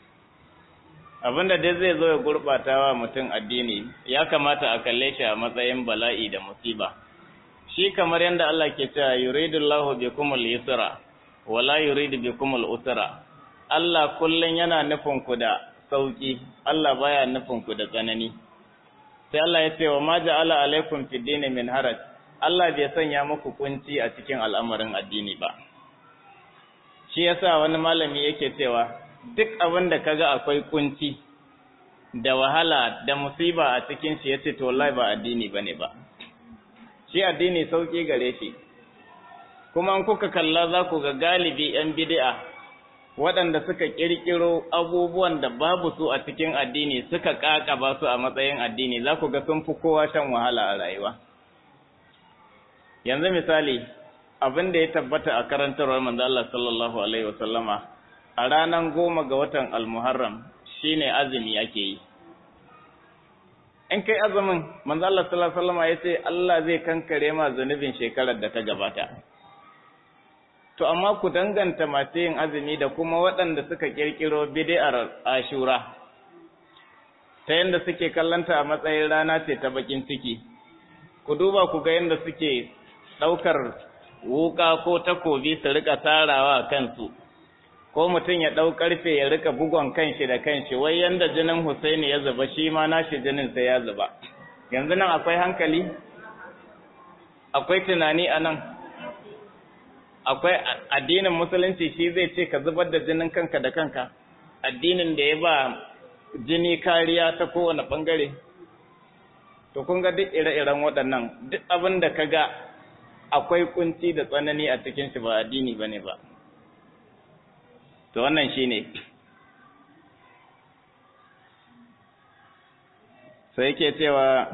abin da dai zai zo ya gurbata wa mutum addini ya kamata a kalle shi a matsayin bala'i da musiba shi kamar yadda Allah ke cewa yuridullahu bikumul yusra wala yuridu bikumul usra Allah kullun yana nufin ku da sauki Allah baya nufin ku da tsanani sai Allah ya ce wa ma ja'ala alaikum fid dini min haraj Allah bai sanya muku kunci a cikin al'amarin addini ba shi yasa wani malami yake cewa duk abin da kaga akwai kunci da wahala da musiba a cikin shi yace to wallahi ba addini bane ba shi addini sauki gare shi kuma in kuka kalla za ku ga galibi yan bid'a waɗanda suka ƙirƙiro abubuwan da babu su a cikin addini suka ƙaƙaba su a matsayin addini za ku ga sun fi kowa shan wahala a rayuwa yanzu misali abin da ya tabbata a karantarwar manzo Allah sallallahu alaihi wasallama a ranar goma ga watan almuharram shine azumi ake yi in kai azumin manzo Allah sallallahu alaihi wasallama yace Allah zai kankare ma zunubin shekarar da ta gabata To, amma ku danganta masu yin azumi da kuma waɗanda suka ƙirƙiro bid'ar ashura, ta yadda suke kallanta a matsayin rana ce ta bakin ciki, ku duba ku ga yadda suke ɗaukar wuƙa ko takobi su rika tarawa kansu, ko mutum ya ɗau ƙarfe ya rika bugon kanshi da kanshi, wai yanda jinin Husaini ya zuba shi ma nashi jinin sai ya zuba. Yanzu nan akwai hankali? Akwai tunani a nan? akwai addinin musulunci shi zai ce ka zubar da jinin kanka da kanka addinin da ya ba jini kariya ta kowane bangare to kun ga duk ire-iren waɗannan duk abin da ka ga akwai kunci da tsanani a cikin shi ba addini ba ne ba to wannan shi ne sai yake cewa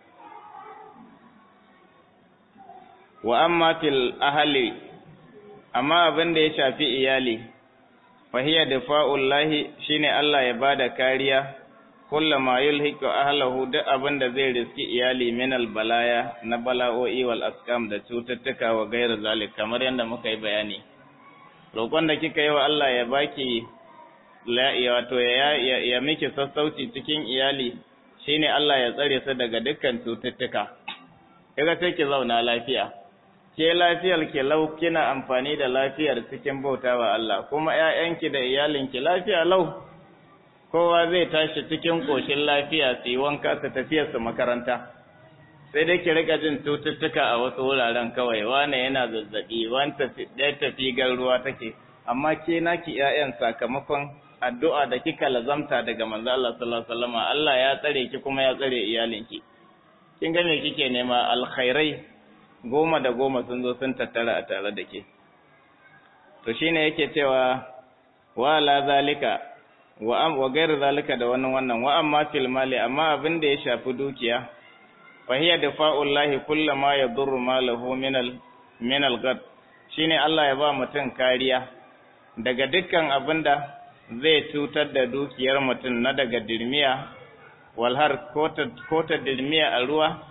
wa amma fil ahali amma abin da ya shafi iyali fahiya dafa'ullahi shine Allah ya bada kariya kullama yulhiqu ahlahu duk abin da zai riski iyali min balaya na bala'o'i wal askam da cututtuka wa gairu zalik kamar yadda muka yi bayani roƙon da kika yi wa Allah ya baki wato ya, ya, ya miki sassauci cikin iyali shine Allah ya tsare su daga dukkan cututtuka kaga sai ki zauna lafiya ke lafiyar ki lau kina amfani da lafiyar cikin bautawa Allah kuma ƴaƴanki da iyalinki lafiya lau kowa zai tashi cikin koshin lafiya su yi wanka su tafiya su makaranta sai dai ki rika jin cututtuka a wasu wuraren kawai wane yana zazzabi wani tafi ɗaya tafi ruwa take amma ke naki ƴaƴan sakamakon addu'a da kika lazamta daga manzo Allah sallallahu alaihi wasallam Allah ya tsare ki kuma ya tsare iyalinki kin ga me kike nema alkhairai goma da goma sun zo sun tattara a tare da ke to shine yake cewa wa la zalika wa am wa gairu zalika da wannan wannan wa amma fil mali amma abin da ya shafi dukiya fa hiya dafa'ullahi kullama yadurru malahu min al min al gad shine Allah ya ba mutum kariya daga dukkan abin da zai cutar da dukiyar mutum na daga dirmiya walhar ko ta dirmiya a ruwa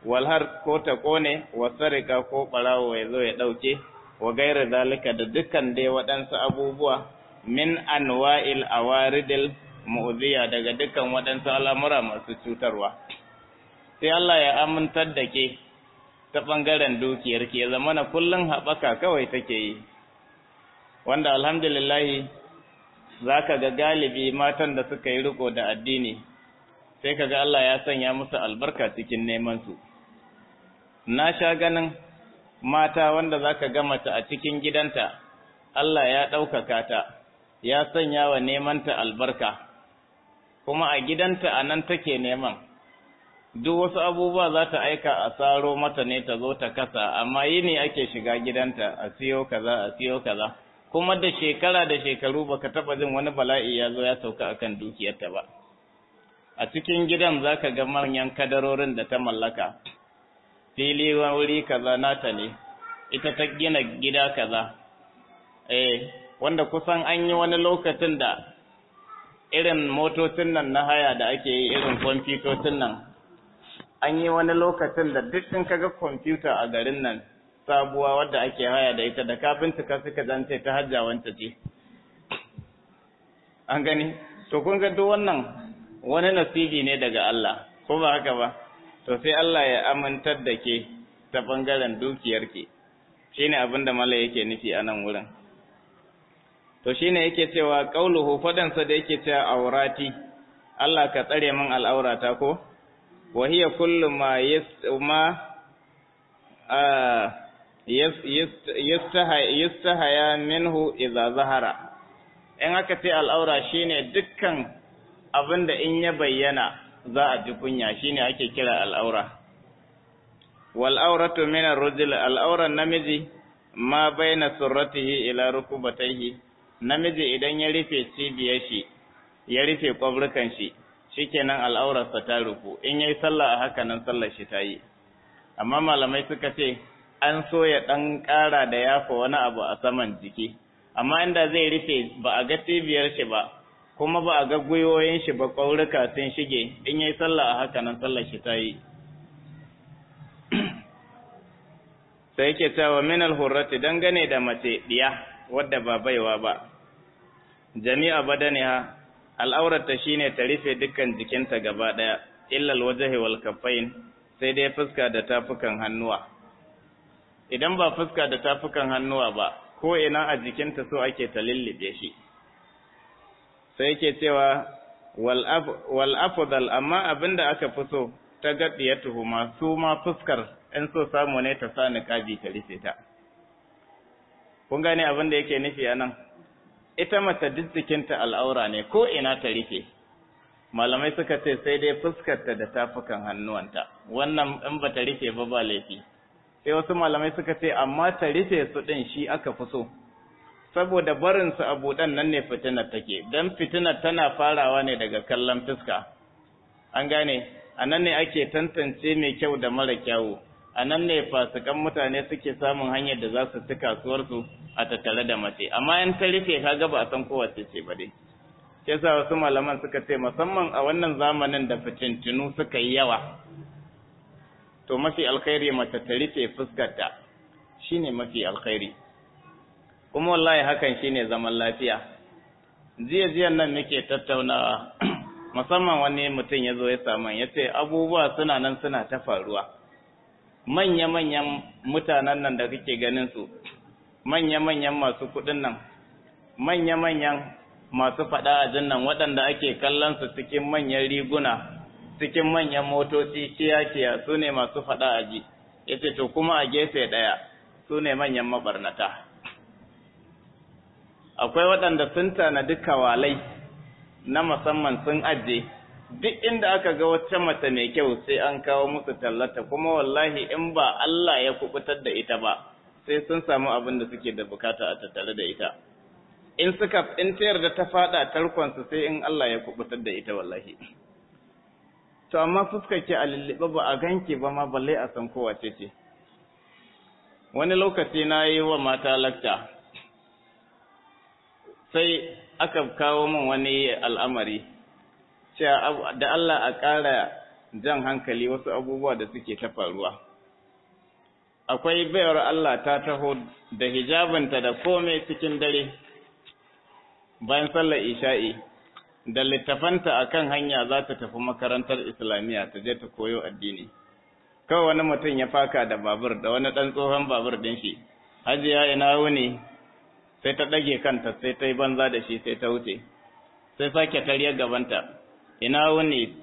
walhar ko ta kone wasarika ko ɓarawo ya zo ya ɗauke wa gaira zalika da dukkan dai waɗansu abubuwa min anwa'il awaridil mu'ziya daga dukkan waɗansu al'amura masu cutarwa sai Allah ya amintar da ke ta ɓangaren dukiyar ke zama na kullum haɓaka kawai take yi wanda alhamdulillahi za ka ga galibi matan da suka yi riko da addini sai ka ga Allah ya sanya musu albarka cikin nemansu na sha ganin mata wanda za ka ga mace a cikin gidanta Allah ya ɗaukaka ta ya sanya wa nemanta albarka kuma a gidanta a nan take neman duk wasu abubuwa za ta aika a tsaro mata ne ta zo ta kasa amma yi ne ake shiga gidanta a siyo kaza a siyo kaza kuma da shekara da shekaru baka taba jin wani bala'i ya zo ya sauka akan dukiyarta ba a cikin gidan zaka ga manyan kadarorin da ta mallaka fili wuri kaza nata ne ita ta gina gida kaza eh wanda kusan an yi wani lokacin da irin motocin nan na haya da ake yi irin kwamfutocin nan an yi wani lokacin da duk in kaga kwamfuta a garin nan sabuwa wadda ake haya da ita da kafintika suka zance ta hajja wanta ce an gani to kun ga duk wannan wani nasibi ne daga Allah ko ba haka ba to sai Allah ya amintar da ke ta bangaren dukiyarki shine abin da mala yake nufi a nan wurin to shine yake cewa qauluhu fadansa da yake cewa aurati Allah ka tsare min al'aurata ko wa hiya kullu ma yas ma yastahaya minhu idza zahara in aka ce al'aura shine dukkan abin da in ya bayyana za a ji kunya shine ake kira al'aura wal auratu min ar-rajul al'aura namiji ma baina surratihi ila rukubatayhi namiji idan ya rufe cibiyar shi ya rufe kwabrukan shi shikenan al'aurarsa ta rufu in yayi sallah a haka nan sallar shi ta yi amma malamai suka ce an so ya ɗan ƙara da yafa wani abu a saman jiki amma inda zai rufe ba a ga cibiyar shi ba kuma ba a ga gwiwoyin shi ba ƙaurika sun shige in yayi sallah a haka nan sallar shi ta yi sai yake cewa min al-hurrati dangane da mace diya wadda ba baiwa ba jami'a badaniha al'aurata shine ta rufe dukkan jikinta gaba daya illa al-wajhi wal kaffain sai dai fuska da tafukan hannuwa idan ba fuska da tafukan hannuwa ba ko ina a jikinta so ake ta lullube shi sai yake cewa wal afdal amma abinda aka fi so ta gaddiyatuhu ma su ma fuskar in so samu ne ta sa niqabi ta rufe ta kun gane abin da yake nufi anan ita mace duk jikinta al'aura ne ko ina ta rufe malamai suka ce sai dai fuskarta da tafukan hannuwanta wannan in ba ta rufe ba ba laifi sai wasu malamai suka ce amma ta rufe su ɗin shi aka fi so saboda barin su a buɗan nan ne fitinar take dan fitinar tana farawa ne daga kallon fuska an gane a nan ne ake tantance mai kyau da mara kyawu a nan ne fasikan mutane suke samun hanyar da za su ci kasuwarsu a tattare da mace amma in ta rufe kaga ba a san kowace ce ba dai sai sa wasu malaman suka ce musamman a wannan zamanin da fitintinu suka yi yawa to mafi alkhairi mace ta rufe fuskarta shine mafi alkhairi kuma wallahi hakan shine zaman lafiya jiya jiyan nan muke tattaunawa musamman wani mutum ya zo ya samu ya ce abubuwa suna nan suna ta faruwa manya-manyan mutanen nan da kake ganin su manya-manyan masu kuɗin nan manya-manyan masu faɗa a nan waɗanda ake kallon su cikin manyan riguna cikin manyan motoci kiya-kiya su ne masu faɗa a ji ya ce to kuma a gefe ɗaya su ne manyan mabarnata akwai waɗanda sun tanadi kawalai na musamman sun ajiye duk inda aka ga wata mace mai kyau sai an kawo musu tallata kuma wallahi in ba Allah ya kubutar da ita ba sai sun samu abin da suke da bukata a tattare da ita in suka in ta yarda ta fada tarkon su sai in Allah ya kubutar da ita wallahi to amma fuskar ki a lullube ba a ganki ba ma balle a san kowace ce wani lokaci na yi wa mata lakta sai aka kawo min wani al'amari cewa da Allah a ƙara jan hankali wasu abubuwa da suke ta faruwa akwai bayar Allah ta taho da hijabinta da komai cikin dare bayan sallar isha'i da littafanta akan hanya za ta tafi makarantar islamiyya ta je ta koyo addini kawai wani mutum ya faka da babur da wani ɗan tsohon babur ɗin shi hajiya ina wuni sai ta ɗage kanta sai ta yi banza da shi sai ta wuce sai sake tarye gabanta ina wuni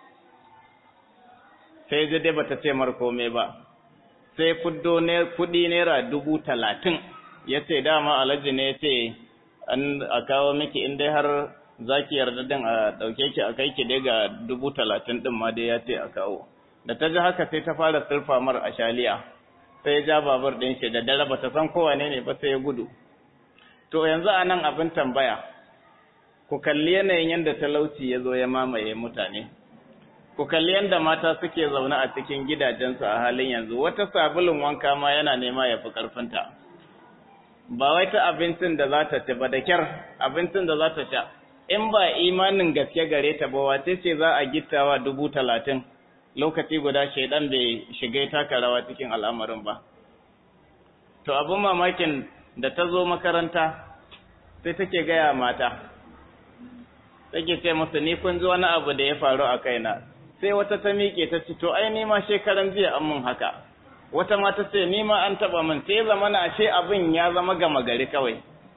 sai ji dai bata ce mar komai ba sai fuddo ne kuɗi naira dubu talatin ya ce dama alhaji ne ya ce an a kawo miki in dai har za ki yarda din a ɗauke ki a kai ki dai ga dubu talatin ɗin ma dai ya ce a kawo da ta ji haka sai ta fara surfa mar a shaliya sai ya ja babur ɗin shi da dare bata san kowane ne ba sai ya gudu to yanzu a nan abin tambaya ku kalli yanayin yadda talauci ya zo ya mamaye mutane ku kalli yadda mata suke zaune a cikin gidajensu a halin yanzu wata sabulun wanka ma yana nema ya fi ƙarfinta ba wai ta abincin da za ta ci ba da kyar abincin da za ta sha in ba imanin gaske gare ta ba wace ce za a gittawa dubu talatin lokaci guda shaidan bai shiga taka rawa cikin al'amarin ba to abin mamakin da ta zo makaranta sai take gaya mata take ce musu ni kun ji wani abu da ya faru a kaina sai wata ta miƙe ta ci to ai ni ma shekaran jiya an mun haka wata ma ta ce ni ma an taba min sai zama na ashe abin ya zama gama gari kawai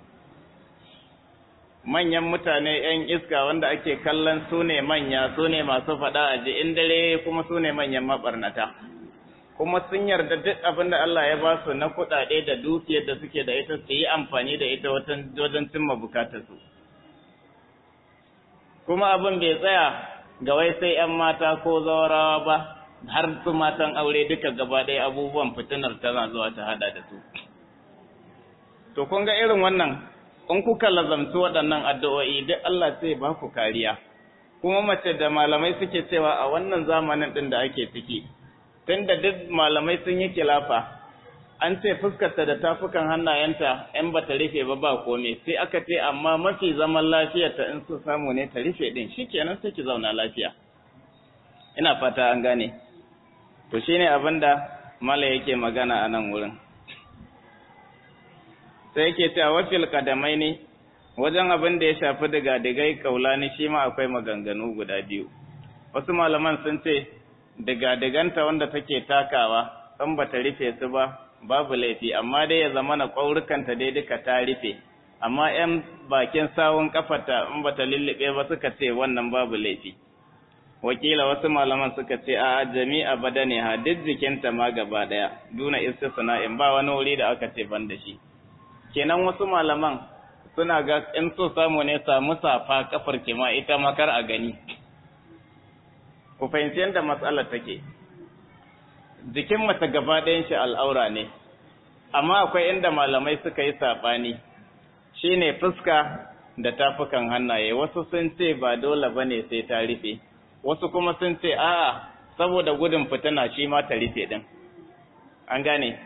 manyan mutane yan iska wanda ake kallon su ne manya su ne masu faɗa a ji in dare kuma su ne manyan mabarnata kuma sun yarda duk abin da Allah ya ba su na kuɗaɗe da dukiyar da suke da ita su yi amfani da ita wajen cimma bukatarsu kuma abin bai tsaya ga wai sai 'yan mata ko zawarawa ba har su matan aure duka gaba ɗaya abubuwan fitinar tana zuwa ta hada da su to kun ga irin wannan in kuka lazamci waɗannan addu'o'i duk Allah sai ba ku kariya kuma mace da malamai suke cewa a wannan zamanin ɗin da ake ciki tunda duk malamai sun yi kilafa an ce fuskarta da tafukan hannayenta ‘yan ba ta rufe ba ba kome sai aka ce amma mafi zaman lafiyarta in su samu ne ta rufe ɗin shi kenan sai ki zauna lafiya ina fata an gane to shi ne abin da mala yake magana a nan wurin sai yake cewa wafil kadamai ne wajen abin da ya shafi daga digai kaulani shi ma akwai maganganu guda biyu wasu malaman sun ce daga diganta wanda take takawa in ba ta rufe su ba babu laifi amma dai ya zama na ƙwaurukanta dai duka ta rufe amma ‘yan bakin sawun kafata in bata lullube ba suka ce wannan babu laifi wakila wasu malaman suka ce a jami'a bada ne ha duk jikinta ma gaba ɗaya duna istisna'in ba wani wuri da aka ce ban da shi kenan wasu malaman suna ga in so samu ne samu safa kafar ke ma ita makar a gani ku fahimci yadda matsalar take jikin mace gaba ɗayan shi al'aura ne, amma akwai inda malamai suka yi saɓani, shi ne fuska da tafukan hannaye, wasu sun ce ba dole ba ne sai ta rufe, wasu kuma sun ce a'a saboda gudun fitina shi ma ta rufe ɗin. An gane?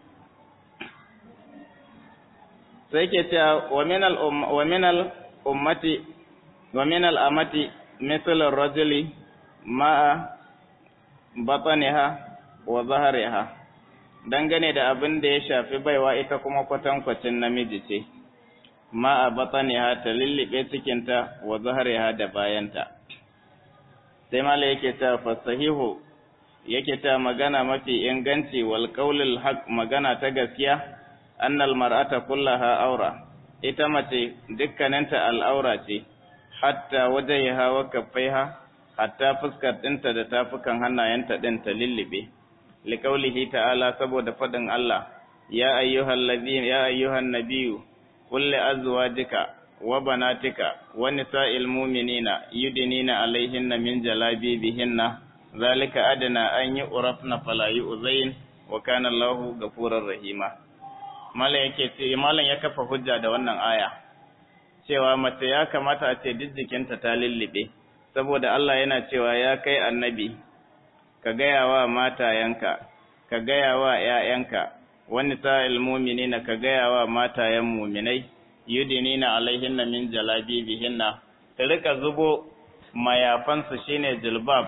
Sai ke cewa wa minal ummati, wa minal amati, misalin rajuli ma'a bataniha wa zahariha dangane da abin da ya shafi baiwa ita kuma kwatankwacin namiji ce ma a bataniha ta lullube cikinta wa zahariha da bayanta sai mala yake ta fasahihu yake ta magana mafi inganci wal qaulul haq magana ta gaskiya annal mar'ata kullaha aura ita mace dukkaninta al'aura ce hatta wajhiha wa kaffaiha hatta fuskar ɗinta da tafukan hannayenta ɗin ta lullube liƙaulihi ta'ala saboda faɗin Allah ya ayyuhan ladina ya ayyuhan nabiyyu qul li azwajika wa banatika wa nisa'il mu'minina yudnina alaihinna min jalabibihinna zalika adna an yu'rafna fala yu'zain wa kana Allahu ghafurur rahima malam yake ce malam ya kafa hujja da wannan aya cewa mace ya kamata a ce duk jikinta ta lullube saboda Allah yana cewa ya kai annabi ka gaya wa matayenka ka gaya wa ‘ya'yanka wani sa'il muminina ka gaya wa matayen muminai yudinina alaihinna min jalabibihinna ta rika zubo mayafansu shine jilbab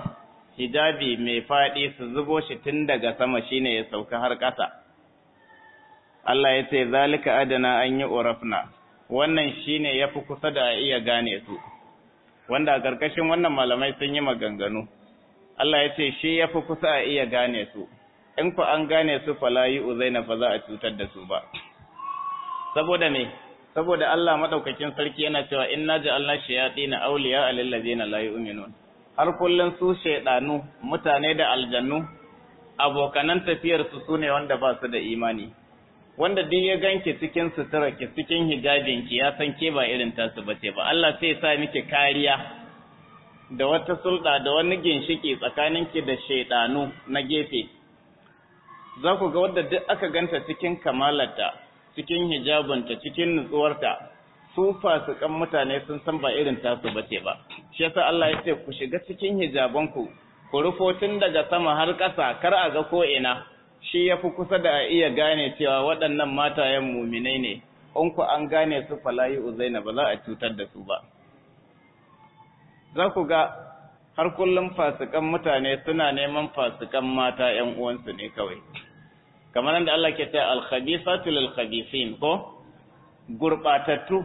hijabi mai faɗi su zubo shi tun daga sama shine ya sauka har ƙasa Allah ya ce zalika adana an yi urafna wannan shine yafi kusa da a iya gane su wanda a ƙarƙashin wannan malamai sun yi maganganu Allah ya ce shi yafi kusa a iya gane su in ku an gane su fala yi uzaina fa za a cutar da su ba saboda me saboda Allah madaukakin sarki yana cewa inna ja'alna shayatin awliya lil ladina la yu'minun har kullun su shaydanu mutane da aljannu abokanan tafiyar su sune wanda ba su da imani wanda duk ya ganki cikin sutura ki cikin hijabin ki ya san ke ba irin tasu bace ba Allah sai ya sa miki kariya da wata sulɗa da wani ginshiki tsakaninki da shaydanu na gefe za ku ga wadda duk aka ganta cikin kamalarta cikin hijabinta cikin nutsuwarta su fasikan mutane sun san ba irin tasu bace ba shi yasa Allah ya ce ku shiga cikin hijabanku ku rufo tun daga sama har ƙasa kar a ga ko ina shi yafi kusa da a iya gane cewa waɗannan matayen muminai ne in ku an gane su falayi uzaina ba za a cutar da su ba za ku ga har kullum fasikan mutane suna neman fasikan mata ‘yan uwansu ne kawai kamar da Allah ke ta alkhabisatu lil khabisin ko gurbatattu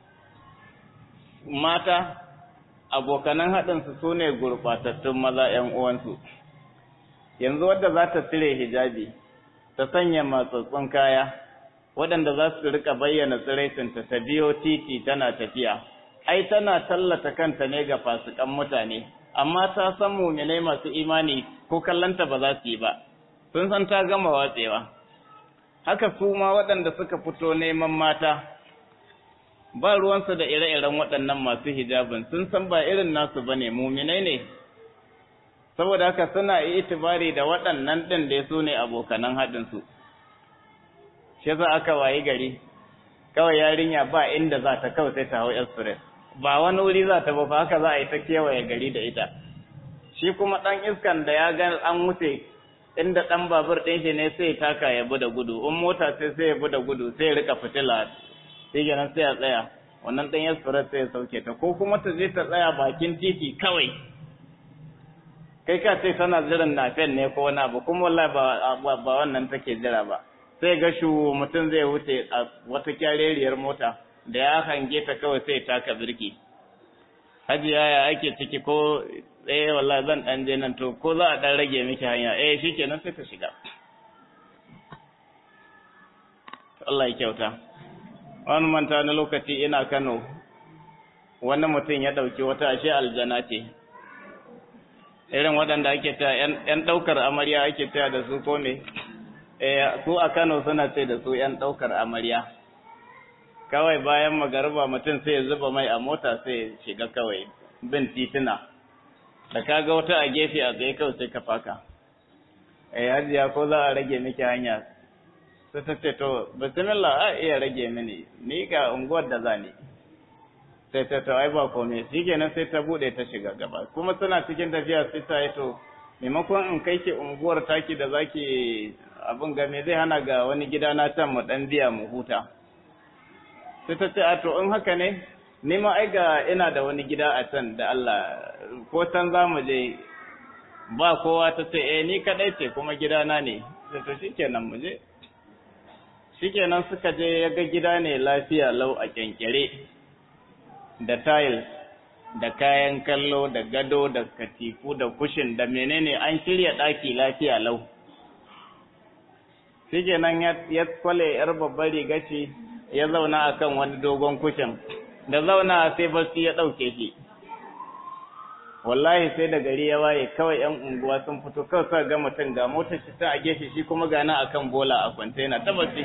mata abokanan haɗinsu su ne gurbatattun maza ‘yan uwansu yanzu wadda za ta cire hijabi ta sanya matsatsun kaya waɗanda za su rika bayyana tsiraicinta ta biyo titi tana tafiya ai tana tallata kanta ne ga fasikan mutane amma ta san muminai masu imani ko kallanta ba za su yi ba sun san ta gama watsewa haka su ma waɗanda suka fito neman mata ba ruwansu da ire-iren waɗannan masu hijabin sun san ba irin nasu bane muminai ne saboda haka suna itibari da waɗannan ɗin da su ne abokanan haɗinsu shi za aka wayi gari kawai yarinya ba inda za ta kawai sai ta hau express ba wani wuri za ta ba haka za a yi ta kewaye gari da ita shi kuma ɗan iskan da ya ga an wuce inda ɗan babur ɗin shi ne sai taka ya bi da gudu in mota sai sai ya bi da gudu sai ya rika fitila sai kenan sai ya tsaya wannan ɗan express sai ya sauke ta ko kuma ta je ta tsaya bakin titi kawai kai ka ce tana jiran nafen ne ko wani abu kuma wallahi ba ba wannan take jira ba sai ga shu mutum zai wuce a wata kyareriyar mota da ya hange ta kawai sai taka birki hajiya ya ake ciki ko eh wallahi zan dan je nan to ko za a dan rage miki hanya eh shikenan sai ta shiga Allah ya kyauta wani manta na lokaci ina Kano wani mutum ya dauki wata ashe aljana ce irin waɗanda ake ta ‘yan ɗaukar amarya ake ta da su ko me, su a Kano suna ce da su ‘yan ɗaukar amarya. Kawai bayan magarba mutum sai ya zuba mai a mota sai shiga kawai bin tituna, da ka ga wata a gefe a tsaye kawai sai ka faka. Eh hajiya ko za a rage miki hanya, sai ta ce to, bismillah a iya rage mini, ni ga unguwar da za ni. sai ta ta ai ba komai shikenan sai ta bude ta shiga gaba kuma suna cikin tafiya sai ta yi to maimakon in kai ki unguwar taki da zaki abin ga me zai hana ga wani gida na can mu dan biya mu huta sai ta ce a to in haka ne ni ma ai ga ina da wani gida a can da Allah ko can za mu je ba kowa ta ce eh ni kadai ce kuma gidana ne sai to shikenan mu je shikenan suka je ya ga gida ne lafiya lau a kyankyare da tiles da kayan kallo da gado da katifu da kushin da menene an shirya ɗaki lafiya lau shikenan ya kwale yar babbar riga ce ya zauna akan wani dogon kushin da zauna sai barci ya ɗauke shi wallahi sai da gari ya waye kawai yan unguwa sun fito kawai suka ga mutum ga motar shi ta a gefe shi kuma gana akan bola a kwantena ta barci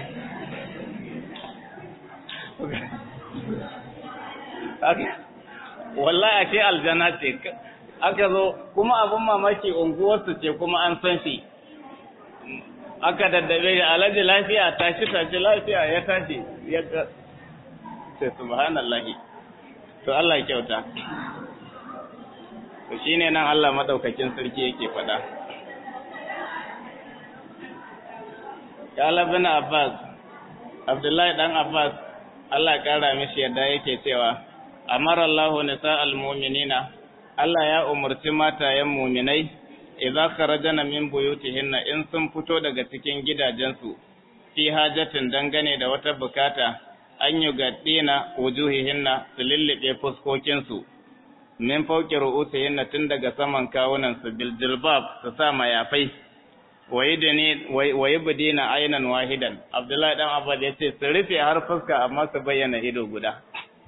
wallahi ashe aljana ce aka zo kuma abin mamaki unguwarsu ce kuma an san shi aka daddabe da alhaji lafiya tashi tashi lafiya ya tashi ya ga sai subhanallahi to Allah ya kyauta to shine nan Allah madaukakin sarki yake faɗa Kala bin Abbas Abdullahi dan Abbas Allah ƙara mishi yadda yake cewa, Amar Allahu nisa al-muminina, Allah ya umarci matayen muminai, idza kharajana min buyutihinna in sun fito daga cikin gidajensu fi hajatin dangane da wata bukata an yi gaddina wujuhihinna su lullube fuskokinsu min fauki ru'usihinna tun daga saman kawunan su bil jilbab su sa mayafai wayi budina ainan wahidan abdullahi dan abbas ya ce su rufe har fuska amma su bayyana ido guda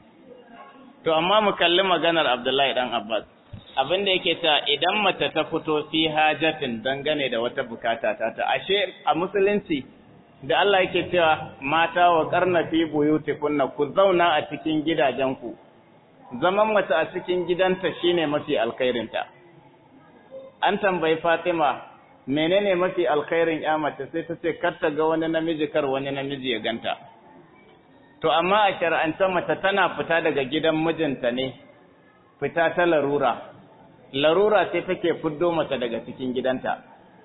to amma mu kalli maganar abdullahi dan abbas abin da yake ta idan mace ta fito fi hajatin dangane da wata bukata ta ta ashe a musulunci da Allah yake cewa mata wa karna fi buyutikunna ku zauna a cikin gidajenku zaman mace a cikin gidanta shine mafi alkhairinta an tambayi Fatima menene mafi alkhairin ya mace sai ta ce kar ta ga wani namiji kar wani namiji ya ganta to amma a shar'ance mace tana fita daga gidan mijinta ne fita ta larura larura ce take fiddo mace daga cikin gidanta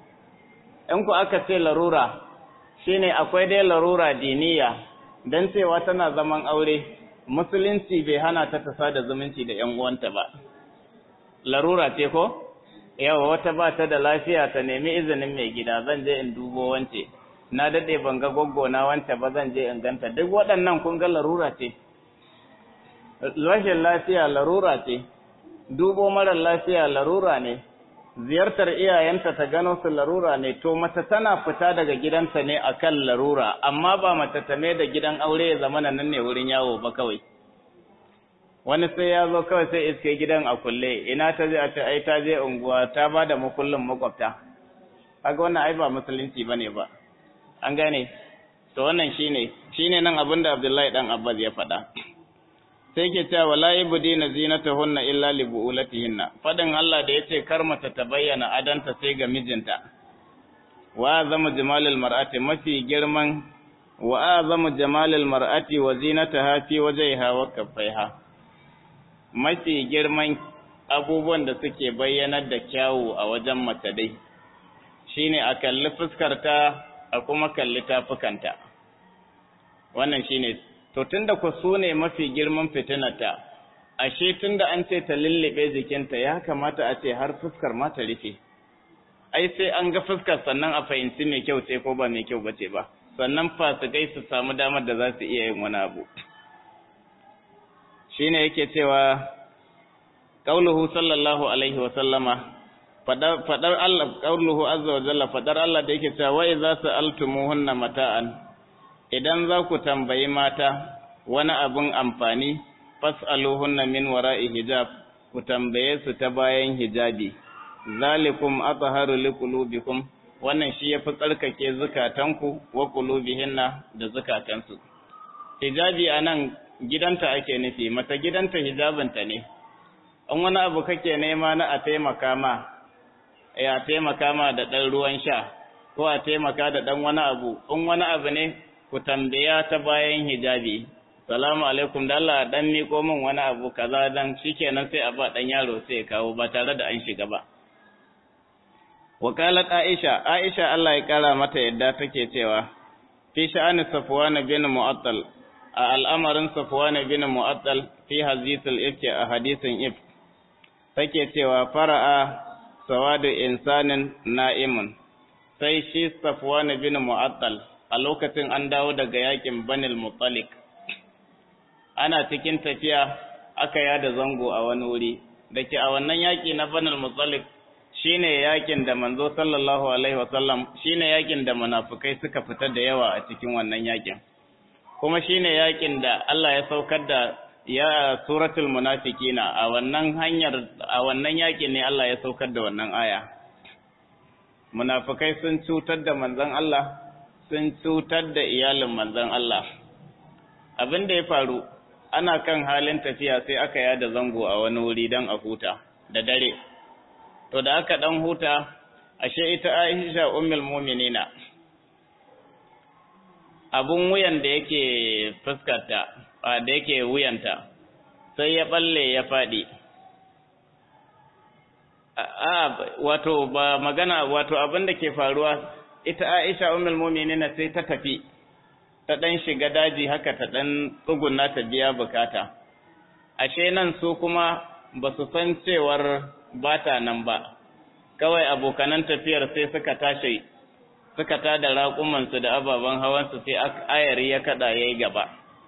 in ku aka ce larura shine akwai dai larura diniya dan cewa tana zaman aure musulunci bai hana ta ta da zumunci da ƴan uwanta ba larura ce ko yawa wata ba ta da lafiya ta nemi izinin mai gida zan je in dubo wance na dade ban ga goggo na wance ba zan je in ganta duk waɗannan kun ga larura ce rashin lafiya larura ce dubo marar lafiya larura ne ziyartar iyayenta ta gano su larura ne to mace tana fita daga gidanta ne akan larura amma ba mace ta mai da gidan aure ya zama nan ne wurin yawo ba kawai wani sai ya zo kawai sai iske gidan a kulle ina ta je a ce ai ta je unguwa ta ba da makullin makwabta kaga wannan ai ba musulunci bane ba an gane to wannan shine shine nan abinda Abdullahi dan Abbas ya faɗa sai ke cewa wala ibdina zinatahunna illa li buulatihinna fadin Allah da yace kar mata ta bayyana adanta sai ga mijinta wa azamu jamalil mar'ati mafi girman wa azamu jamalil mar'ati wa zinataha fi wajhiha wa kaffaiha mafi girman abubuwan da suke bayyanar da kyawu a wajen mace dai shine a kalli fuskarta a kuma kalli tafukanta wannan shine to tunda ku su ne mafi girman fitinata ashe tunda an ce ta lullube jikinta ya kamata a ce har fuskar ma ta rufe ai sai an ga fuskar sannan a fahimci mai kyau ce ko ba mai kyau bace ba sannan fasikai su samu damar da za su iya yin wani abu shine yake cewa qauluhu sallallahu alaihi wa sallama fadar fadar Allah qauluhu azza wa jalla fadar Allah da yake cewa wa idza sa'altumuhunna mata'an idan za ku tambayi mata wani abin amfani fas'aluhunna min wara'i hijab ku tambaye su ta bayan hijabi zalikum athaharu liqulubikum wannan shi yafi tsarkake zukatanku wa qulubihinna da zukatansu hijabi anan gidanta ake nufi mata gidanta hijabinta ne an wani abu kake nema na a taimaka ma ya taimaka ma da ɗan ruwan sha ko a taimaka da ɗan wani abu in wani abu ne ku tambaya ta bayan hijabi salamu alaikum da Allah dan miko min wani abu kaza dan shikenan sai a ba dan yaro sai ya kawo ba tare da an shiga ba wakalat aisha aisha Allah ya kara mata yadda take cewa fi sha'ani safwan bin mu'attal a al'amarin safwan bin mu'attal fi hadithul ifki a hadisin if take cewa fara'a sawadu insanin na'imun sai shi safwan bin mu'attal a lokacin an dawo daga yakin banil mutalik ana cikin tafiya aka yada zango a wani wuri da ke a wannan yaki na banil mutalik shine yakin da manzo sallallahu alaihi wasallam shine yakin da munafikai suka fita da yawa a cikin wannan yakin kuma shine yakin da Allah ya saukar da ya suratul munafiqina a wannan hanyar a wannan yakin ne Allah ya saukar da wannan aya munafikai sun cutar da manzon Allah sun cutar da iyalin manzon Allah abin da ya faru ana kan halin tafiya sai aka yada zango a wani wuri don a huta da dare to da aka dan huta ashe ita Aisha ummul mu'minina abun wuyan da yake fuskarta da yake wuyanta sai ya balle ya fadi a wato ba magana wato abin da ke faruwa ita Aisha ummul mu'minina sai ta tafi ta dan shiga daji haka ta dan tsuguna ta biya bukata ashe nan su kuma ba su san cewar bata nan ba kawai abokanan tafiyar sai suka tashi suka tada raƙumansu da ababen hawansu sai ayari ya kada ya yi gaba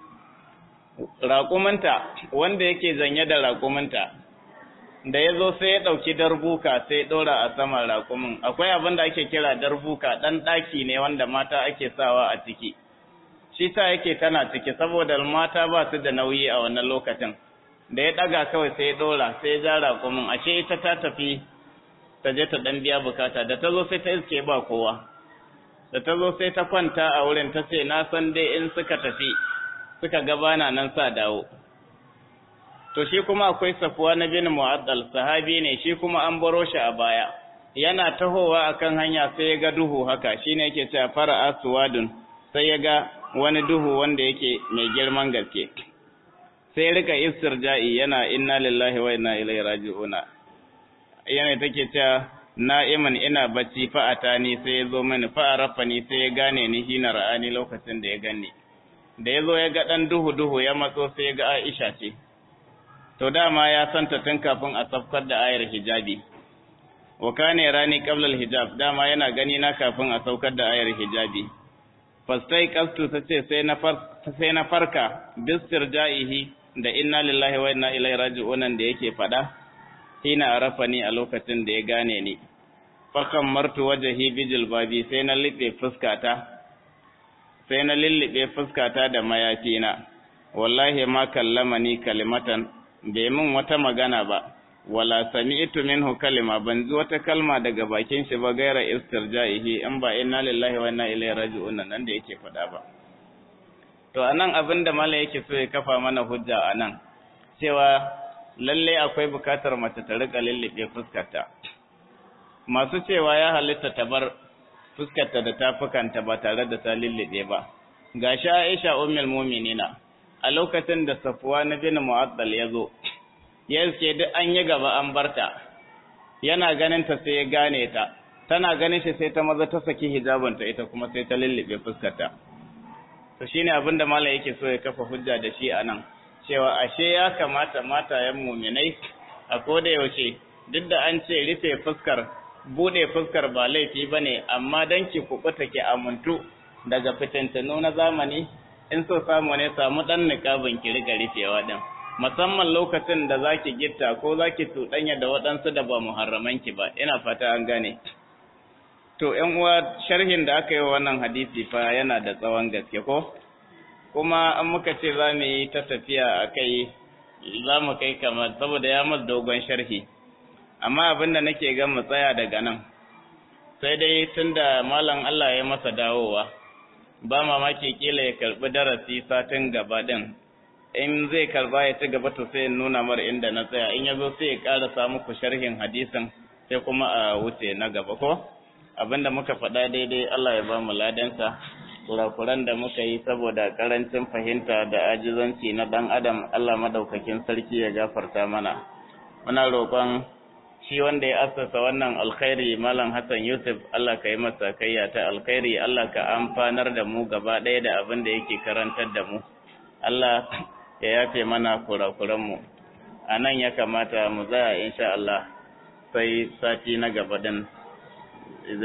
raƙumanta wanda yake zanye da raƙumanta da ya zo sai ya ɗauki darbuka sai ɗora a saman raƙumin akwai abin da ake kira darbuka ɗan ɗaki ne wanda mata ake sawa a ciki shi sa yake tana ciki saboda mata ba su da nauyi a wannan lokacin da ya ɗaga kawai sai ya ɗora sai ya ja raƙumin ashe ita ta tafi ta je ta ɗan biya bukata da ta zo sai ta iske ba kowa da ta zo sai ta kwanta a wurin ta ce na san dai in suka tafi suka gabana nan sa dawo to shi kuma akwai safuwa na bin mu'addal sahabi ne shi kuma an baro shi a baya yana tahowa akan hanya sai ya ga duhu haka shine yake cewa fara'a suwadun sai ya ga wani duhu wanda yake mai girman gaske sai rika istirja'i yana inna lillahi wa inna ilaihi raji'una yana take cewa na'iman ina bacci fa'ata ni sai ya zo mini fa'arafa ni sai ya gane ni hina ra'ani lokacin da ya gani da ya zo ya ga ɗan duhu-duhu ya matso sai ya ga Aisha ce to dama ya santa tun kafin a safkar da ayar hijabi wa kane rani qabla hijab dama yana gani na kafin a saukar da ayar hijabi fastai qastu tace sai na far sai na farka bistirja'ihi da inna lillahi wa inna ilaihi raji'un da yake fada hina arafani a lokacin da ya gane ni fakan martu wajhi bijil babi sai na libe fuskata sai na lullube fuskata da mayafina wallahi ma kallamani kalimatan bai min wata magana ba wala sami'tu minhu kalima ban ji wata kalma daga bakin shi ba gaira istirja'ihi in ba inna lillahi wa inna ilaihi raji'un nan da yake faɗa ba to anan abin da mallam yake so ya kafa mana hujja anan cewa lalle akwai bukatar mace ta rika lullube fuskarta masu cewa ya halitta ta bar fuskarta da tafukanta ba tare da ta lullube ba gashi Aisha ummul mu'minina a lokacin da Safwan bin Mu'attal ya zo ya ce duk an yi gaba an barta yana ganin ta sai ya gane ta tana ganin shi sai ta maza ta saki hijabanta ita kuma sai ta lullube fuskarta to shine abin da mallam yake so ya kafa hujja da shi anan cewa ashe ya kamata matayen mu'minai a koda yaushe duk da an ce rufe fuskar bude fuskar ba laifi bane amma dan ki kubuta ki amuntu daga fitintanu na zamani in so samu ne samu dan niqabin ki riga rufewa din musamman lokacin da zaki gitta ko zaki tudanya da waɗansu da ba muharraman ki ba ina fata an gane to ƴan uwa sharhin da aka yi wa wannan hadisi fa yana da tsawon gaske ko kuma an muka ce za mu yi ta tafiya a kai za mu kai kamar saboda ya masa dogon sharhi amma abin da nake ga mu tsaya daga nan sai dai tunda malam Allah ya masa dawowa ba mamaki kila ya karbi darasi satin gaba din in zai karba ya ci gaba to sai nuna mar inda na tsaya in yazo sai ya ƙara muku sharhin hadisin sai kuma a wuce na gaba ko abinda muka faɗa daidai Allah ya ba mu ladansa kurakuran da muka yi saboda karancin fahimta da ajizanci na ɗan adam Allah madaukakin sarki ya gafarta mana muna roƙon shi wanda ya assasa wannan alkhairi malam Hassan Yusuf Allah ka yi masa kayya ta alkhairi Allah ka amfanar da mu gaba ɗaya da abin da yake karantar da mu Allah ya yafe mana kurakuran mu a nan ya kamata mu tsaya insha Allah sai sati na gaba din